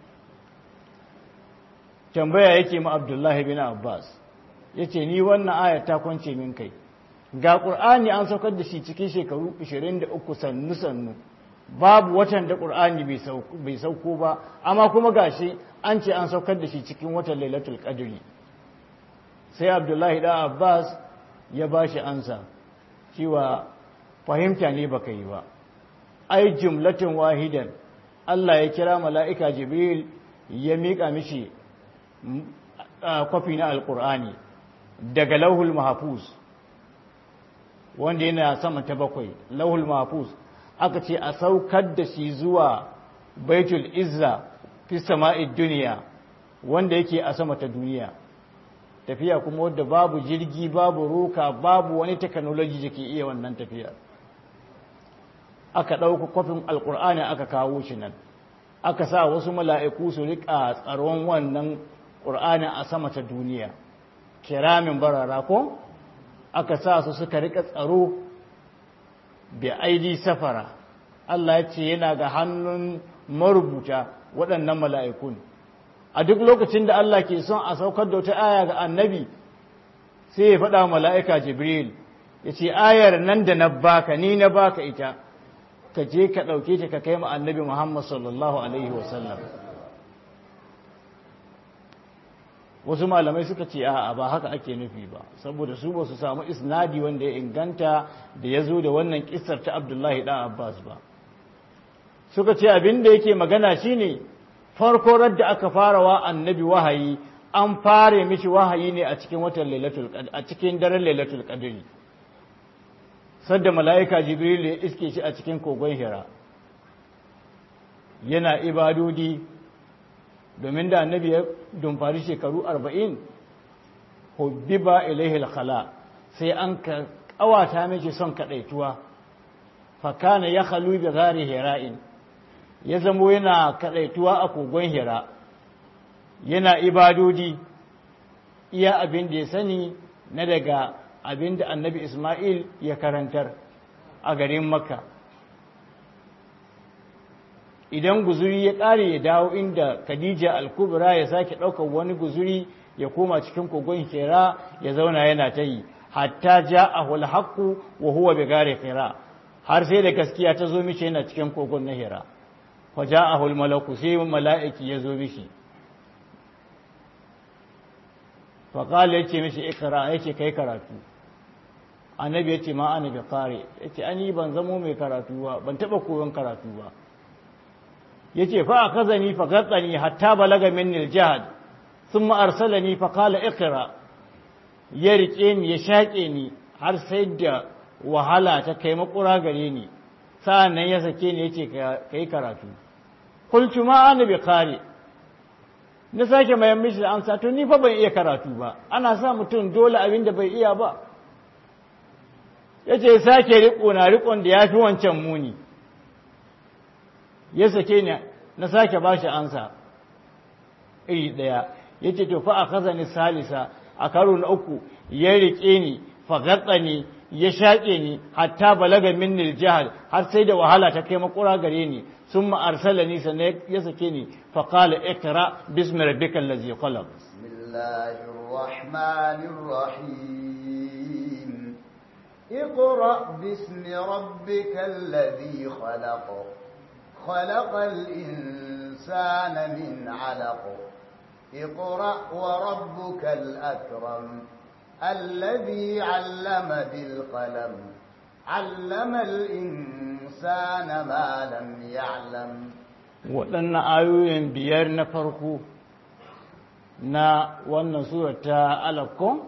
tambaya yake ma Abdullahi bin Abbas yace ni wannan aya ta kwance min kai ga ƙur'ani an saukar da shi cikin shekaru 23 sannu sannu babu watan da ƙur'ani bai sauko ba amma kuma gashi an ce an saukar da shi cikin watan lailatul qadri sai abdullahi da abbas ya ba shi ansa cewa fahimta ne baka yi ba ai jumlatin wahidan Allah ya kira mala'ika jibril ya miƙa mishi kwafi na alƙur'ani daga lauhul mahafuz wanda yana sama ta bakwai lauhul mahafuz aka ce a saukar da shi zuwa baitul izza fi sama'id duniya wanda yake a sama ta duniya tafiya kuma wadda babu jirgi babu roka babu wani technology da ke iya wannan tafiya aka ɗauka kwafin alkur'ani aka kawo shi nan aka sa wasu mala'iku su riƙa tsaron wannan ƙur'ani a sama ta duniya kiramin barara ko aka sa su suka riƙa tsaro bi aidi safara Allah ya ce yana ga hannun marubuta waɗannan mala'ikun a duk lokacin da Allah ke son a saukar da wata aya ga annabi sai ya faɗa mala'ika jibril ya ce ayar nan da na baka ni na baka ita ka je ka ɗauke ta ka kai ma annabi muhammad sallallahu alaihi wasallam wasu malamai suka ce a ba haka ake nufi ba saboda su ba su samu isnadi wanda ya inganta da ya zo da wannan kisar ta abdullahi ɗan abbas ba suka ce abin da yake magana shine farko radda aka fara wa annabi wahayi an fare mishi wahayi ne a cikin watan lailatul a cikin daren lailatul qadri sadda mala'ika jibril ya iske shi a cikin kogon hira yana ibadodi domin da annabi ya dumfari shekaru arba'in hubbiba ilaihi khala sai an ka kawata miki son kadaituwa fakana ya khalu bi ghari hira'in ya zamo yana kadaituwa a kogon hira yana ibadodi iya abin da ya sani na daga abin da annabi ismail ya karantar a garin makka idan guzuri ya ƙare ya dawo inda khadija al-kubra ya sake ɗaukar wani guzuri ya koma cikin kogon hira ya zauna yana ta yi hatta ja a hulhaku wa huwa bi gare hira har sai da gaskiya ta zo mishi yana cikin kogon na hira fa ja a malaku sai mala'iki ya zo mishi fa qala yace mishi ikra yace kai karatu annabi yace ma ana bi qari yace ani ban zamo mai karatu ba ban taba koyon karatu ba yace fa akazani fa gatsani hatta balaga minni al-jahd thumma arsalani fa qala iqra ya rike ni ya shake ni har sai da wahala ta kai makura gare ni sa'annan ya sake ni yace kai karatu qultu ma ana bi qari na sake mayan mishi da amsa to ni fa ban iya karatu ba ana sa mutum dole abin da bai iya ba yace sake riko na rikon da yafi wancan muni ya sake ni na sake ba shi ansa iri ɗaya ya ce to fa a kaza ni salisa a karo na uku ya riƙe ni fagatsa ni ya shaƙe ni hatta balaga min jihar har sai da wahala ta kai makura gare ni sun ma'arsala ni sannan ya sake ni faƙala ikra bismi rabbika allazi khalaq bismillahir rahmanir rahim اقرأ باسم ربك الذي خلق خلق الإنسان من علق اقرأ وربك الأكرم الذي علم بالقلم علم الإنسان ما لم يعلم waɗannan ayoyin biyar na farko na wannan sura ta alakon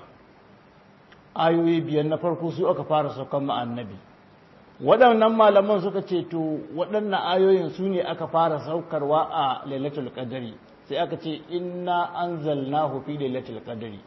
ayoyi biyar na farko su aka fara saukan ma'annabi waɗannan malaman suka ce to waɗannan ayoyin su ne aka fara saukarwa a lailatul qadari sai aka ce inna anzalnahu fi lailatul qadari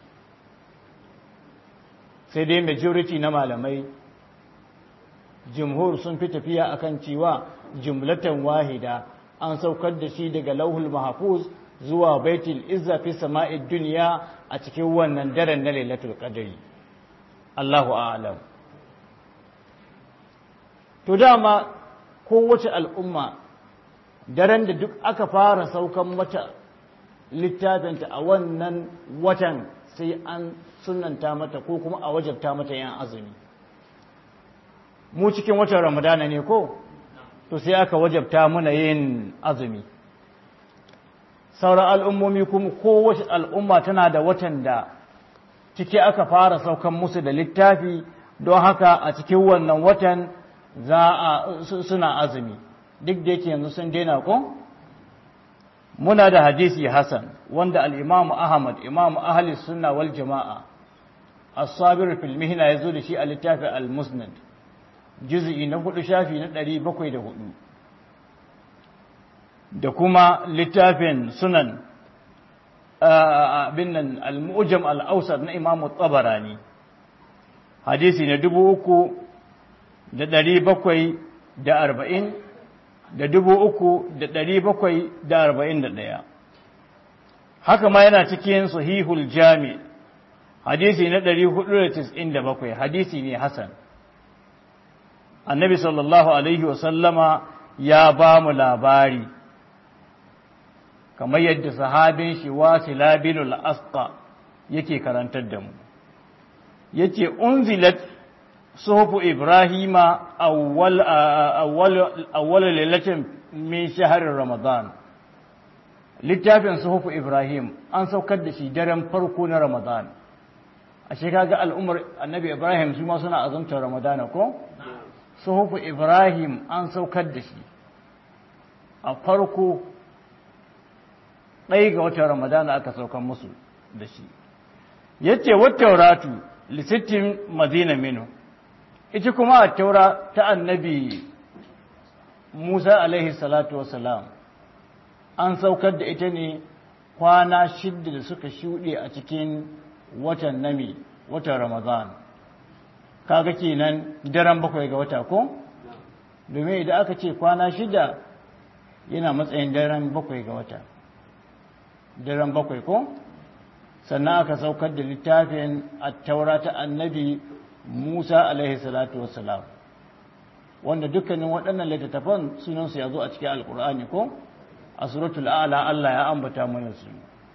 sai dai majority na malamai jumhur sun fi tafiya akan cewa jumlatan wahida an saukar da shi daga lauhul mahfuz zuwa baitul izza fi sama'id dunya a cikin wannan daren na lailatul qadari Allahu a'lam to dama kowace al'umma daren da duk aka fara saukan mata littafinta a wannan watan sai an sunanta mata ko kuma a wajabta mata yan azumi mu cikin watan ramadana ne ko to sai aka wajabta muna yin azumi sauran al'ummomi kuma kowace al'umma tana da watan da ciki aka fara saukan musu da littafi don haka a cikin wannan watan za a suna azumi duk da yake yanzu sun daina ko muna da hadisi hasan wanda al-imam ahmad imam ahli sunna wal jama'a as-sabir fil mihna yazo da shi a littafin al-musnad juz'i na hudu shafi na 704 da kuma littafin sunan abin nan al-mu'jam al-awsat na imam at-tabarani hadisi na dubu uku da ɗari bakwai da arba'in da dubu uku da ɗari bakwai da arba'in da ɗaya haka ma yana cikin sahihul jami hadisi na ɗari hudu da tis'in da bakwai hadisi ne hasan annabi sallallahu alaihi wasallama ya ba mu labari kamar yadda sahabin shi wasila bin al-asqa yake karantar da mu yace unzilat suhufu ibrahima awwal awwal awwal lailatin min shahri ramadan littafin suhufu ibrahim an saukar da shi daren farko na ramadan ashe kaga al'ummar annabi ibrahim su ma suna azumtar ramadan ko suhufu ibrahim an saukar da shi a farko ɗaya ga watan ramadan aka saukar musu da shi yace wattauratu lisittin madina minu ita kuma a taura ta annabi musa alaihi salatu wasalam an saukar da ita ne kwana shidda da suka shuɗe a cikin watan nami watan ramadan kaga kenan daren bakwai ga wata ko domin idan aka ce kwana shida yana matsayin daren bakwai ga wata daren bakwai ko sannan aka saukar da littafin attaura ta annabi Musa alaihi salatu wassalam wanda dukkanin waɗannan littattafan sunansu ya zo a cikin alkur'ani ko a suratul a'la Allah ya ambata mana su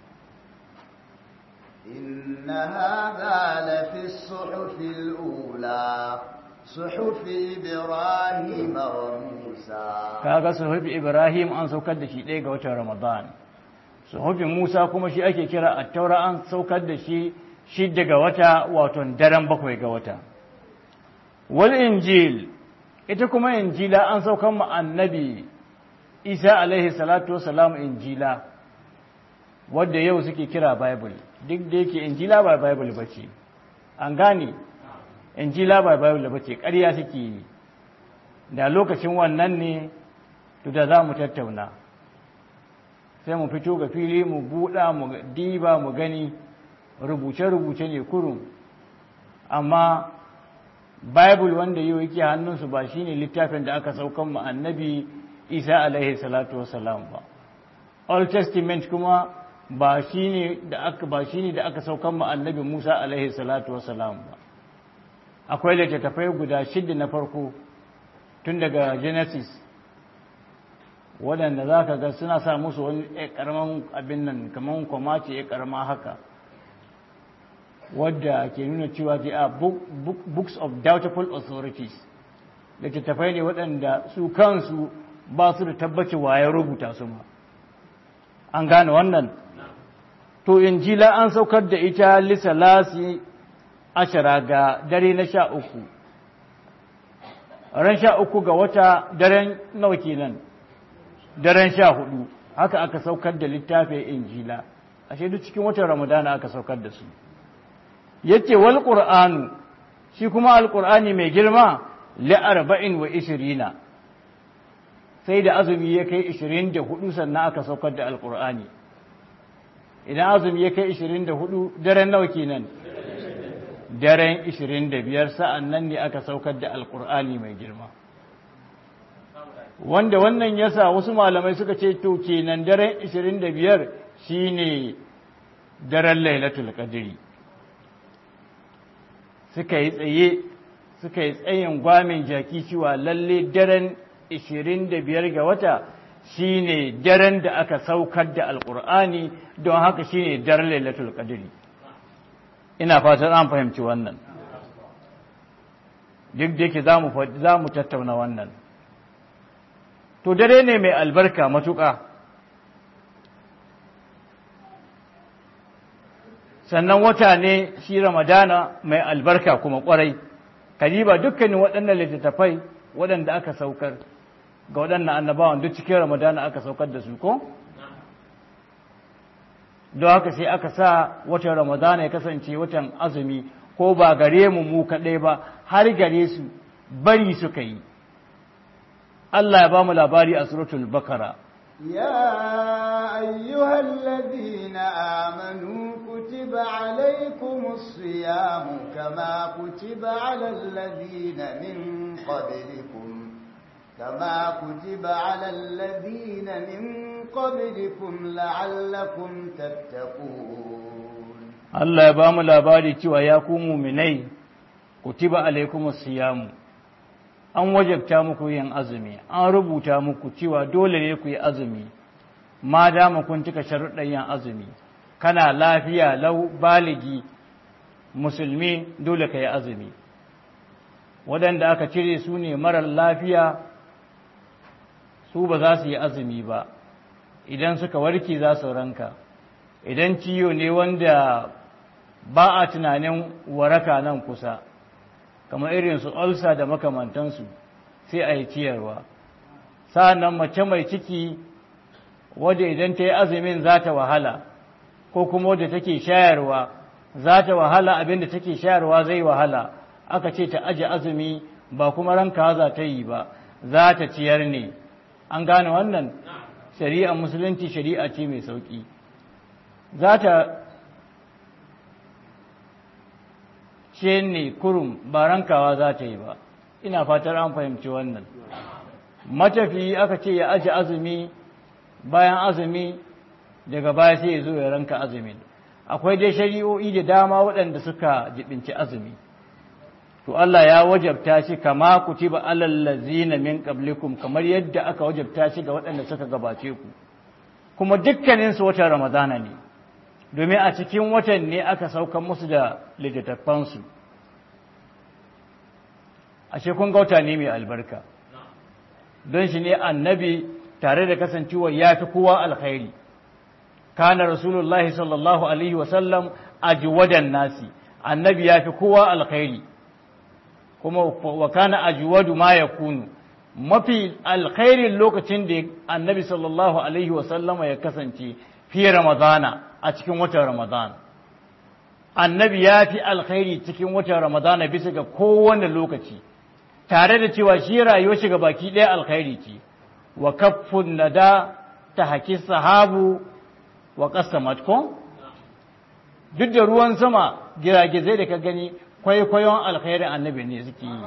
إن هذا لفي الصحف الأولى صحف إبراهيم وموسى kaga suhufi Ibrahim an saukar da shi ɗaya ga watan Ramadan suhufi Musa kuma shi ake kira at-taura an saukar da shi shi daga wata wato daren bakwai ga wata wal injil ita kuma injila an saukar mu annabi Isa alaihi salatu wasalam injila wadda yau suke kira bible duk da yake injila ba bible bace an gane injila ba bible bace ƙarya suke yi da lokacin wannan ne to da za mu tattauna sai mu fito ga fili mu buɗa mu diba mu gani rubuce-rubuce ne kurum amma bible wanda yau yake hannunsu ba shine littafin da aka saukan mu annabi isa alaihi salatu wasalam ba old testament kuma ba shine da aka ba shine da aka saukan mu annabi musa alaihi salatu wasalam ba akwai littattafai guda shida na farko tun daga genesis waɗanda za ka ga suna sa musu wani ƙaramin abin nan kamar kwamace ya ƙarama haka wadda ke nuna cewa they are books of doubtful authorities littattafai ne waɗanda su kansu ba su da tabbaci waye rubuta su ma an gane wannan to injila an saukar da ita lisalasi ashara ga dare na sha uku ran sha uku ga wata daren nawa kenan daren sha hudu haka aka saukar da littafin injila ashe duk cikin watan ramadana aka saukar da su yace wal qur'anu shi kuma alqur'ani mai girma li arba'in wa ishirina sai da azumi ya kai 24 sannan aka saukar da alqur'ani idan azumi ya kai 24 daren nawa kenan daren 25 sa'an nan ne aka saukar da alqur'ani mai girma wanda wannan yasa wasu malamai suka ce to kenan daren 25 shine daren lailatul qadri suka yi tsaye suka yi tsayin gwamin jaki cewa lalle daren 25 ga wata shine daren da aka saukar da alkur'ani don haka shine daren lailatul qadri ina fatan an fahimci wannan duk da yake za mu tattauna wannan to dare ne mai albarka matuƙa sannan wata ne shi ramadana mai albarka kuma kwarai kadiba dukkanin waɗannan littattafai waɗanda aka saukar ga waɗannan annabawan duk cikin ramadana aka saukar da su ko don haka sai aka sa watan ramadana ya kasance watan azumi ko ba gare mu mu kaɗai ba har gare su bari suka yi Allah ya ba mu labari a suratul bakara يا أيها الذين آمنوا كتب عليكم الصيام كما كتب على الذين من قبلكم كما كتب على الذين من قبلكم لعلكم تتقون Allah ya ba mu labari cewa ya ku muminai kutiba alaikumus siyamu an wajabta muku yin azumi an rubuta muku cewa dole ne ku yi azumi ma dama kun cika sharuɗan yin azumi kana lafiya lau baligi musulmi dole ka yi azumi waɗanda aka cire su ne marar lafiya su ba za su yi azumi ba idan suka warke za su ranka idan ciyo ne wanda ba a tunanin waraka nan kusa kamar irin su ulcer da makamantansu sai a yi ciyarwa sa'annan mace mai ciki wadda idan ta yi azumin za ta wahala ko kuma wadda take shayarwa za ta wahala abinda take shayarwa zai wahala aka ce ta aje azumi ba kuma ranka za ta yi ba za ta ciyar ne an gane wannan shari'a musulunci shari'a ce mai sauƙi za ta ce ne kurum ba rankawa za ta yi ba ina fatar an fahimci wannan matafi aka ce ya aji azumi bayan azumi daga baya sai ya zo ya ranka azumin akwai dai shari'o'i da dama waɗanda suka jibinci azumi to Allah ya wajabta shi kama kutiba alal ladzina min qablikum kamar yadda aka wajabta shi ga waɗanda suka gabace ku kuma dukkanin su watan ramadana ne domin a cikin watan ne aka saukan musu da littattafan su ashe kun ga wata ne mai albarka don shi ne annabi tare da kasancewa ya fi kowa alkhairi kana rasulullahi sallallahu alaihi wasallam ajwadan nasi annabi ya fi kowa alkhairi kuma wa kana ajwadu ma yakunu mafi alkhairin lokacin da annabi sallallahu alaihi wasallama ya kasance fi ramadana a cikin watan ramadana annabi ya fi alkhairi cikin watan ramadana bisa ga kowane lokaci tare da cewa shi rayuwar shiga baki ɗaya alkhairi ce wa kaffun nada ta haki sahabu wa qasamat ko duk da ruwan sama giragizai da ka gani kwaikwayon alkhairin annabi ne suke yi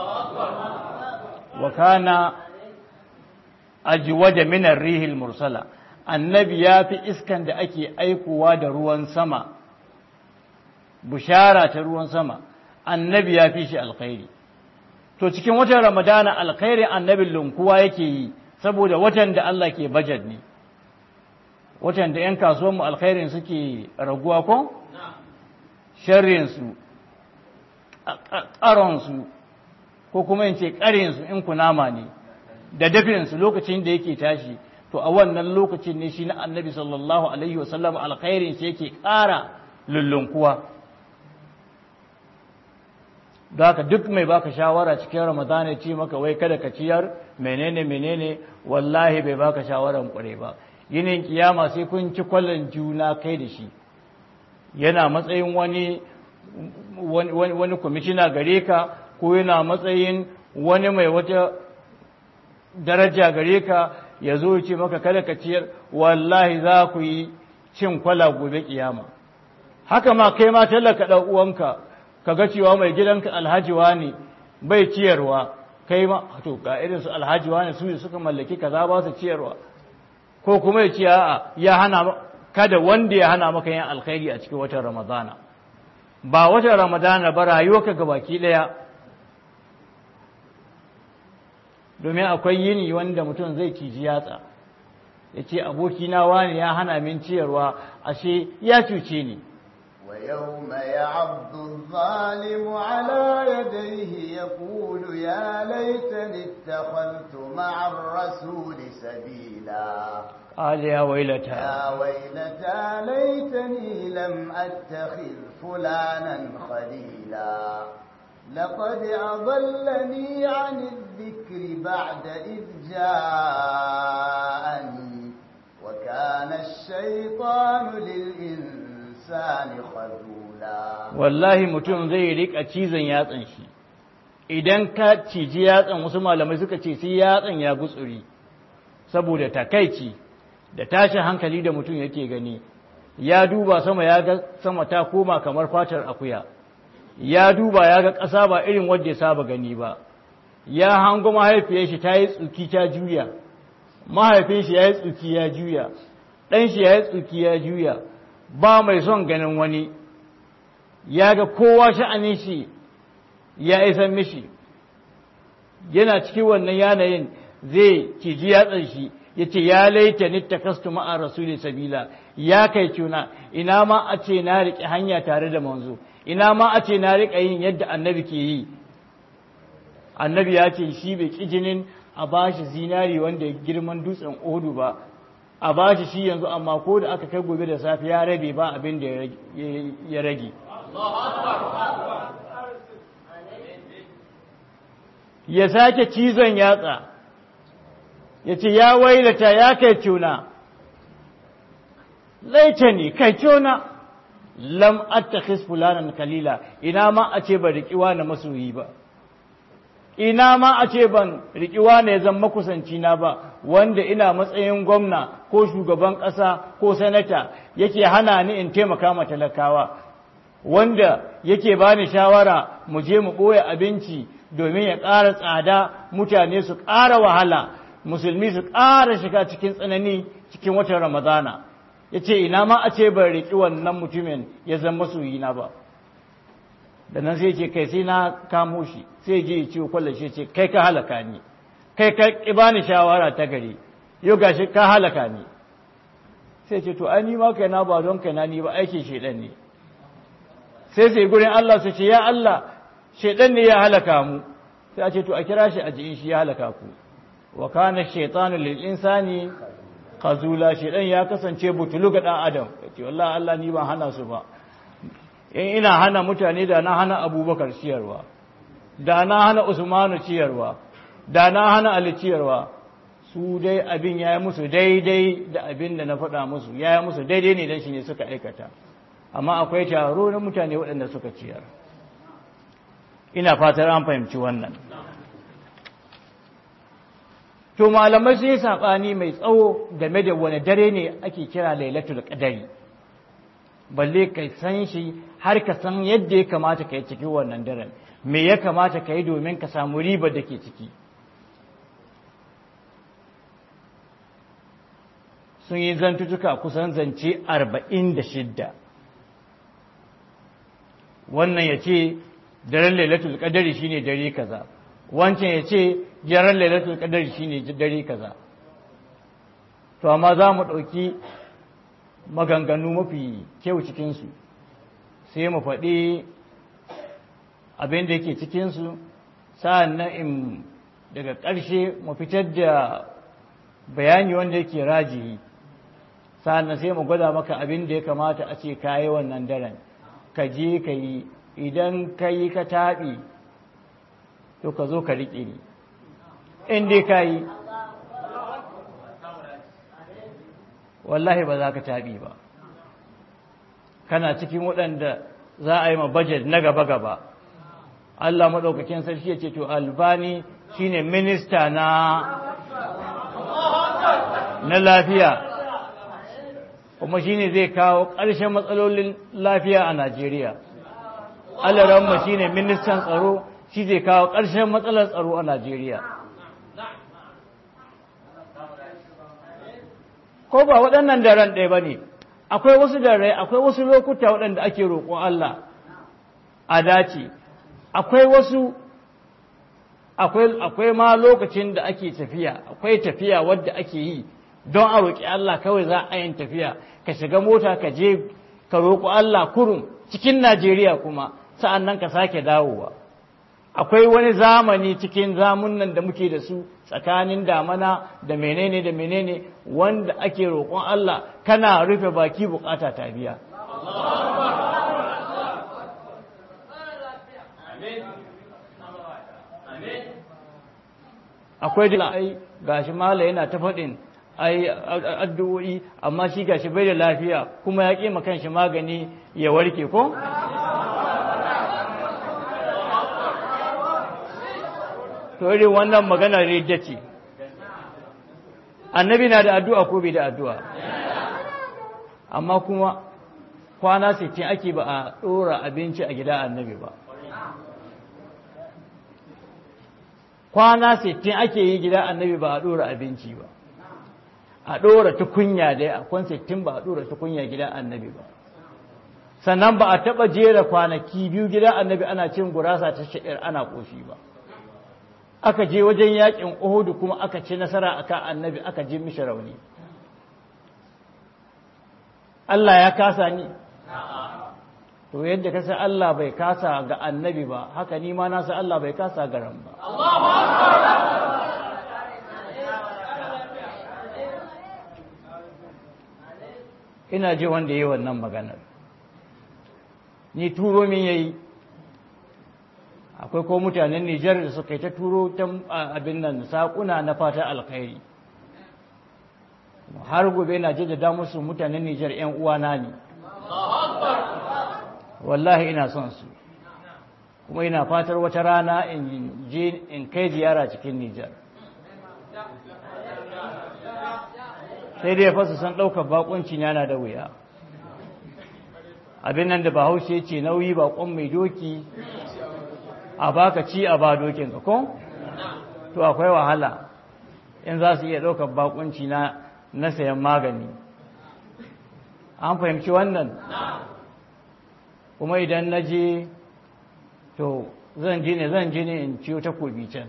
wa kana ajwada min ar-rihil mursala annabi ya fi iskan da ake aikowa da ruwan sama bushara ta ruwan sama annabi ya fi shi alkhairi to cikin watan ramadana alkhairin annabin lunkuwa yake yi saboda watan da Allah ke bajet ne watan da 'yan kasuwanmu alkhairin suke raguwa ko? sharrinsu ƙaronsu ko kuma in ce ƙarinsu in kunama ne da dafinsu lokacin da yake tashi to a wannan lokacin ne shi na annabi sallallahu alaihi wasallam alkhairin shi yake ƙara lullunkuwa da haka duk mai baka shawara cikin ramadana ce maka wai kada ka ciyar menene menene wallahi bai baka shawaran kware ba yinin kiyama sai kun ci kwallon juna kai da shi yana matsayin wani wani kwamishina gare ka ko yana matsayin wani mai wata daraja gare ka ya zo ce maka kada ka ciyar wallahi za ku yi cin kwala gobe kiyama haka ma kai ma tallaka ɗan uwanka ka ga cewa mai gidanka alhajiwa ne bai ciyarwa kai ma to ga irin su alhajiwa ne su ne suka mallaki kaza ba su ciyarwa ko kuma ya ce a'a ya hana kada wanda ya hana maka yin alkhairi a cikin watan ramadana ba watan ramadana ba rayuwarka gabaki daya domin akwai yini wanda mutum zai ciji yatsa ya ce abokina wani ya hana min ciyarwa ashe ya cuce ni ويوم يعض الظالم على يديه يقول يا ليتني اتخذت مع الرسول سبيلا قال يا ويلتى يا ويلتى ليتني لم أتخذ فلانا خليلا لقد أضلني عن الذكر بعد إذ جاءني وكان الشيطان للإنسان خذولا wallahi mutum zai rika cizon yatsan shi idan ka ciji yatsan wasu malamai suka ce sai yatsan ya gutsuri saboda takaici da tashin hankali da mutum yake gani ya duba sama ya ga sama ta koma kamar fatar akuya ya duba ya ga ƙasa ba irin wadda ya saba gani ba ya hango mahaifiyar shi ta yi tsuki ta juya mahaifin shi ya yi tsuki ya juya ɗan shi ya yi tsuki ya juya ba mai son ganin wani ya ga kowa sha'anin shi ya isan mishi yana cikin wannan yanayin zai ciji yatsan shi ya ce ya laita ni ta kastu ma'a rasuli sabila ya kai cuna ina ma a ce na riƙe hanya tare da manzo ina ma a ce na riƙa yin yadda annabi ke yi annabi ya ce shi bai ƙi jinin a ba shi zinari wanda girman dutsen odu ba a ba shi shi yanzu amma ko da aka kai gobe da safe ya rabe ba abin da ya rage ya sake cizon yatsa ya ce ya wailata ya kai cuna laita ne kai cuna lam attakhis fulanan kalila ina ma a ce ba riƙiwa na masoyi ba ina ma a ce ban riƙiwa ne zan makusanci na ba wanda ina matsayin gwamna ko shugaban ƙasa ko sanata yake hana ni in taimaka ma talakawa wanda yake bani shawara mu je mu ɓoye abinci domin ya ƙara tsada mutane su ƙara wahala musulmi su ƙara shiga cikin tsanani cikin watan ramadana ya ce ina ma a ce ban riƙi wannan mutumin ya zama masoyina ba da nan sai ce kai sai na kamo shi sai je ya ciwo kwallon shi ce kai ka halaka ni kai ka ƙi bani shawara ta gari yau gashi ka halaka ni sai ce to ai ni ma kai na ba don kai na ni ba aikin shedan ne sai sai gurin Allah su ce ya Allah shedan ne ya halaka mu sai a ce to a kira shi a jiin shi ya halaka ku wa kana shaytanu lil insani khazula shedan ya kasance butulu ga dan adam ce wallahi Allah ni ban hana su ba in ina hana mutane da na hana Abubakar ciyarwa da na hana Usmanu ciyarwa da na hana Ali ciyarwa su dai abin ya yi musu daidai da abin da na faɗa musu ya yi musu daidai ne don shi ne suka aikata amma akwai taro na mutane waɗanda suka ciyar ina fatar an fahimci wannan to malamai sun yi saɓani mai tsawo game da wani dare ne ake kira lailatul qadari balle ka san shi har ka san yadda ya kamata ka yi cikin wannan daren me ya kamata ka yi domin ka samu ribar da ke ciki sun yi zantutuka kusan zance arba'in da shidda wannan ya ce daren lailatul qadari shine dare kaza wancan ya ce daren lailatul qadari shine dare kaza to amma za mu ɗauki maganganu mafi kyau cikinsu sai mu faɗi abin da yake cikinsu sa'an nan in daga ƙarshe mu fitar da bayani wanda yake rajihi sa'an sai mu gwada maka abin da ya kamata a ce ka yi wannan daren ka je ka yi idan ka yi ka taɓi to ka zo ka riƙe ni in dai ka yi wallahi ba za ka taɓi ba kana cikin waɗanda za a yi ma bajet na gaba-gaba Allah maɗaukakin sarki ya ce to albani shine minista na na lafiya kuma shine zai kawo ƙarshen matsalolin lafiya a Najeriya alaramma shine ministan tsaro shi zai kawo ƙarshen matsalar tsaro a Najeriya ko ba waɗannan daren ɗaya ba ne akwai wasu dare akwai wasu lokuta waɗanda ake roƙon Allah a dace akwai wasu akwai ma lokacin da ake tafiya akwai tafiya wadda ake yi don a roƙi Allah kawai za a yin tafiya ka shiga mota ka je ka roƙo Allah kurum cikin najeriya kuma sa'an nan ka sake dawowa akwai wani zamani cikin zamunan da muke da su tsakanin damana da menene da menene wanda ake roƙon Allah kana rufe baki bukata ta biya akwai da ai gashi mala yana ta faɗin ai addu'o'i amma shi gashi bai da lafiya kuma ya ƙi kanshi magani ya warke ko to irin wannan magana ridda ce annabi na da addu'a ko bai da addu'a amma kuma kwana 60 ake ba a ɗora abinci a gida annabi ba kwana 60 ake yi gida annabi ba a ɗora abinci ba a ɗora tukunya dai a kwan 60 ba a ɗora tukunya gida annabi ba sannan ba a taɓa jera kwanaki biyu gida annabi ana cin gurasa ta sha'ir ana ƙoshi ba aka je wajen yakin Uhudu kuma aka ci nasara akan annabi aka ji mishi rauni Allah ya kasa ni to yadda kasa Allah bai kasa ga annabi ba haka ni ma na san Allah bai kasa ga ran ba ina ji wanda yi wannan maganar ni turo min yayi akwai ko mutanen Nijar da suka yi ta turo ta abin nan saƙuna na fata alkhairi har gobe na jaddada musu mutanen Nijar ‘yan uwana ne wallahi ina son su kuma ina fatar wata rana in je in kai ziyara cikin Nijar sai dai fasa san ɗaukar bakunci yana da wuya abin nan da bahaushe ce nauyi bakon mai doki a baka ci a ba dokinka ko to akwai wahala in za su iya ɗaukar bakunci na na sayan magani an fahimci wannan kuma idan na je to zan je ne zan je ne in ciyo takobi can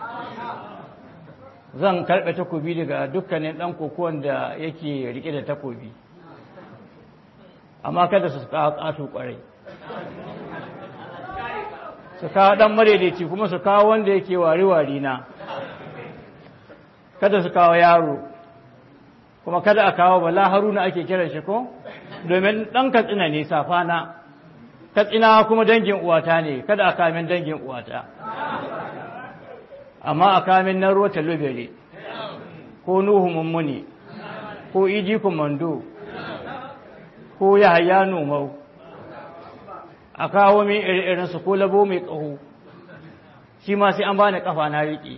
zan karɓe takobi daga dukkanin ɗan kokowar da yake riƙe da takobi amma kada su kawo ƙato ƙwarai su kawo ɗan madaidaici kuma su kawo wanda yake wari-wari na kada su kawo yaro kuma kada a kawo bala haruna ake kiran shi ko domin ɗan katsina ne safana katsina kuma dangin uwata ne kada a kamin dangin uwata amma a kamin na ruwa talubere ko nuhu mummuni ko iji kumando ko yahaya nomau a kawo min irinsu ko labo mai ƙaho shi ma sai an bani ƙafa na riƙe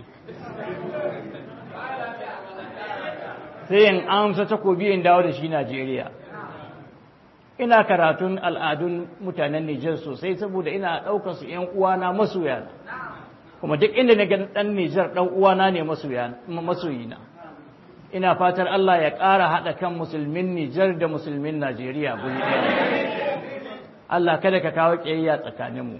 sai in amsa takobi in dawo da shi Najeriya ina karatun al'adun mutanen Nijar sosai saboda ina ɗaukar su ‘yan uwana masoya kuma duk inda na ga ɗan Nijar ɗan uwana ne masoyina ina fatar Allah ya ƙara haɗa kan musulmin Nijar da musulmin Najeriya guri ɗaya Allah kada ka kawo ƙiyayya tsakaninmu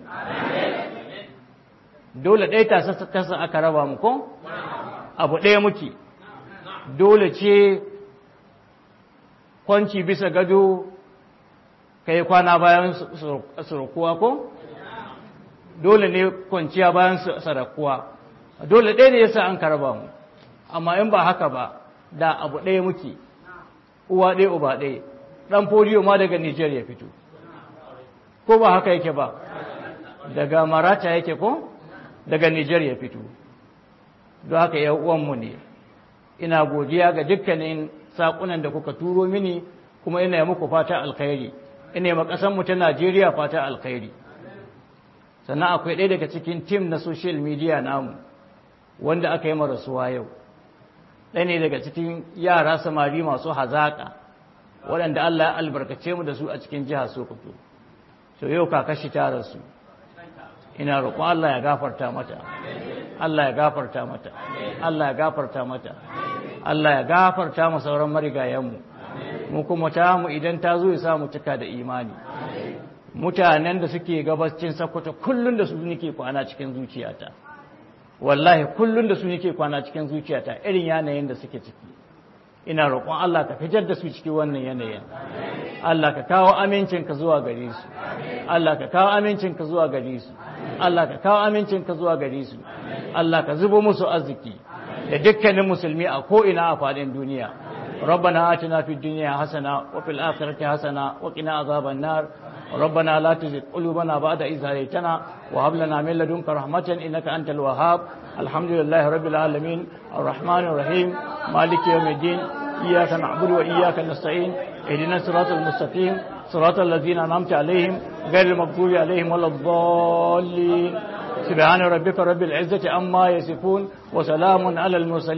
dole ɗaya ta sassa aka raba mu ko abu ɗaya muke dole ce kwanci bisa gado ka yi kwana bayan sarakuwa ko dole ne kwanciya bayan sarakuwa dole ɗaya ne yasa an karaba mu amma in ba haka ba da abu ɗaya muke uwa ɗaya uba ɗaya ɗan foliyo ma daga nijar ya fito ko ba haka yake ba daga marata yake ko daga nijar ya fito don haka ya uwanmu ne ina godiya ga dukkanin saƙunan da kuka turo mini kuma ina muku fata alkhairi ina ma ƙasanmu ta Najeriya fata alkhairi sannan akwai ɗaya daga cikin tim na social media namu wanda aka yi marasuwa yau ɗaya ne daga cikin yara samari masu hazaƙa waɗanda Allah ya albarkace mu da su a cikin jihar Sokoto so yau kakashi ta rasu ina roƙon Allah ya gafarta mata Allah ya gafarta mata Allah ya gafarta mata Allah ya gafarta mu sauran marigayenmu mu kuma ta mu idan ta zo ya samu cika da imani mutanen da suke gabacin sakwata kullun da su nake kwana cikin zuciyata wallahi kullun da su nake kwana cikin zuciyata irin yanayin da suke ciki ina roƙon Allah ka fitar da su cikin wannan yanayin Allah ka kawo amincinka zuwa gare su Allah ka kawo amincinka zuwa gare su Allah ka kawo amincinka zuwa gare su Allah ka zubo musu arziki da dukkanin musulmi a ko'ina a faɗin duniya ربنا آتنا في الدنيا حسنة وفي الآخرة حسنة وقنا عذاب النار ربنا لا تزغ قلوبنا بعد إذ هديتنا وهب لنا من لدنك رحمة إنك أنت الوهاب الحمد لله رب العالمين الرحمن الرحيم مالك يوم الدين إياك نعبد وإياك نستعين اهدنا الصراط المستقيم صراط الذين أنعمت عليهم غير المغضوب عليهم ولا الضالين سبحان ربك رب العزة عما يصفون وسلام على المرسلين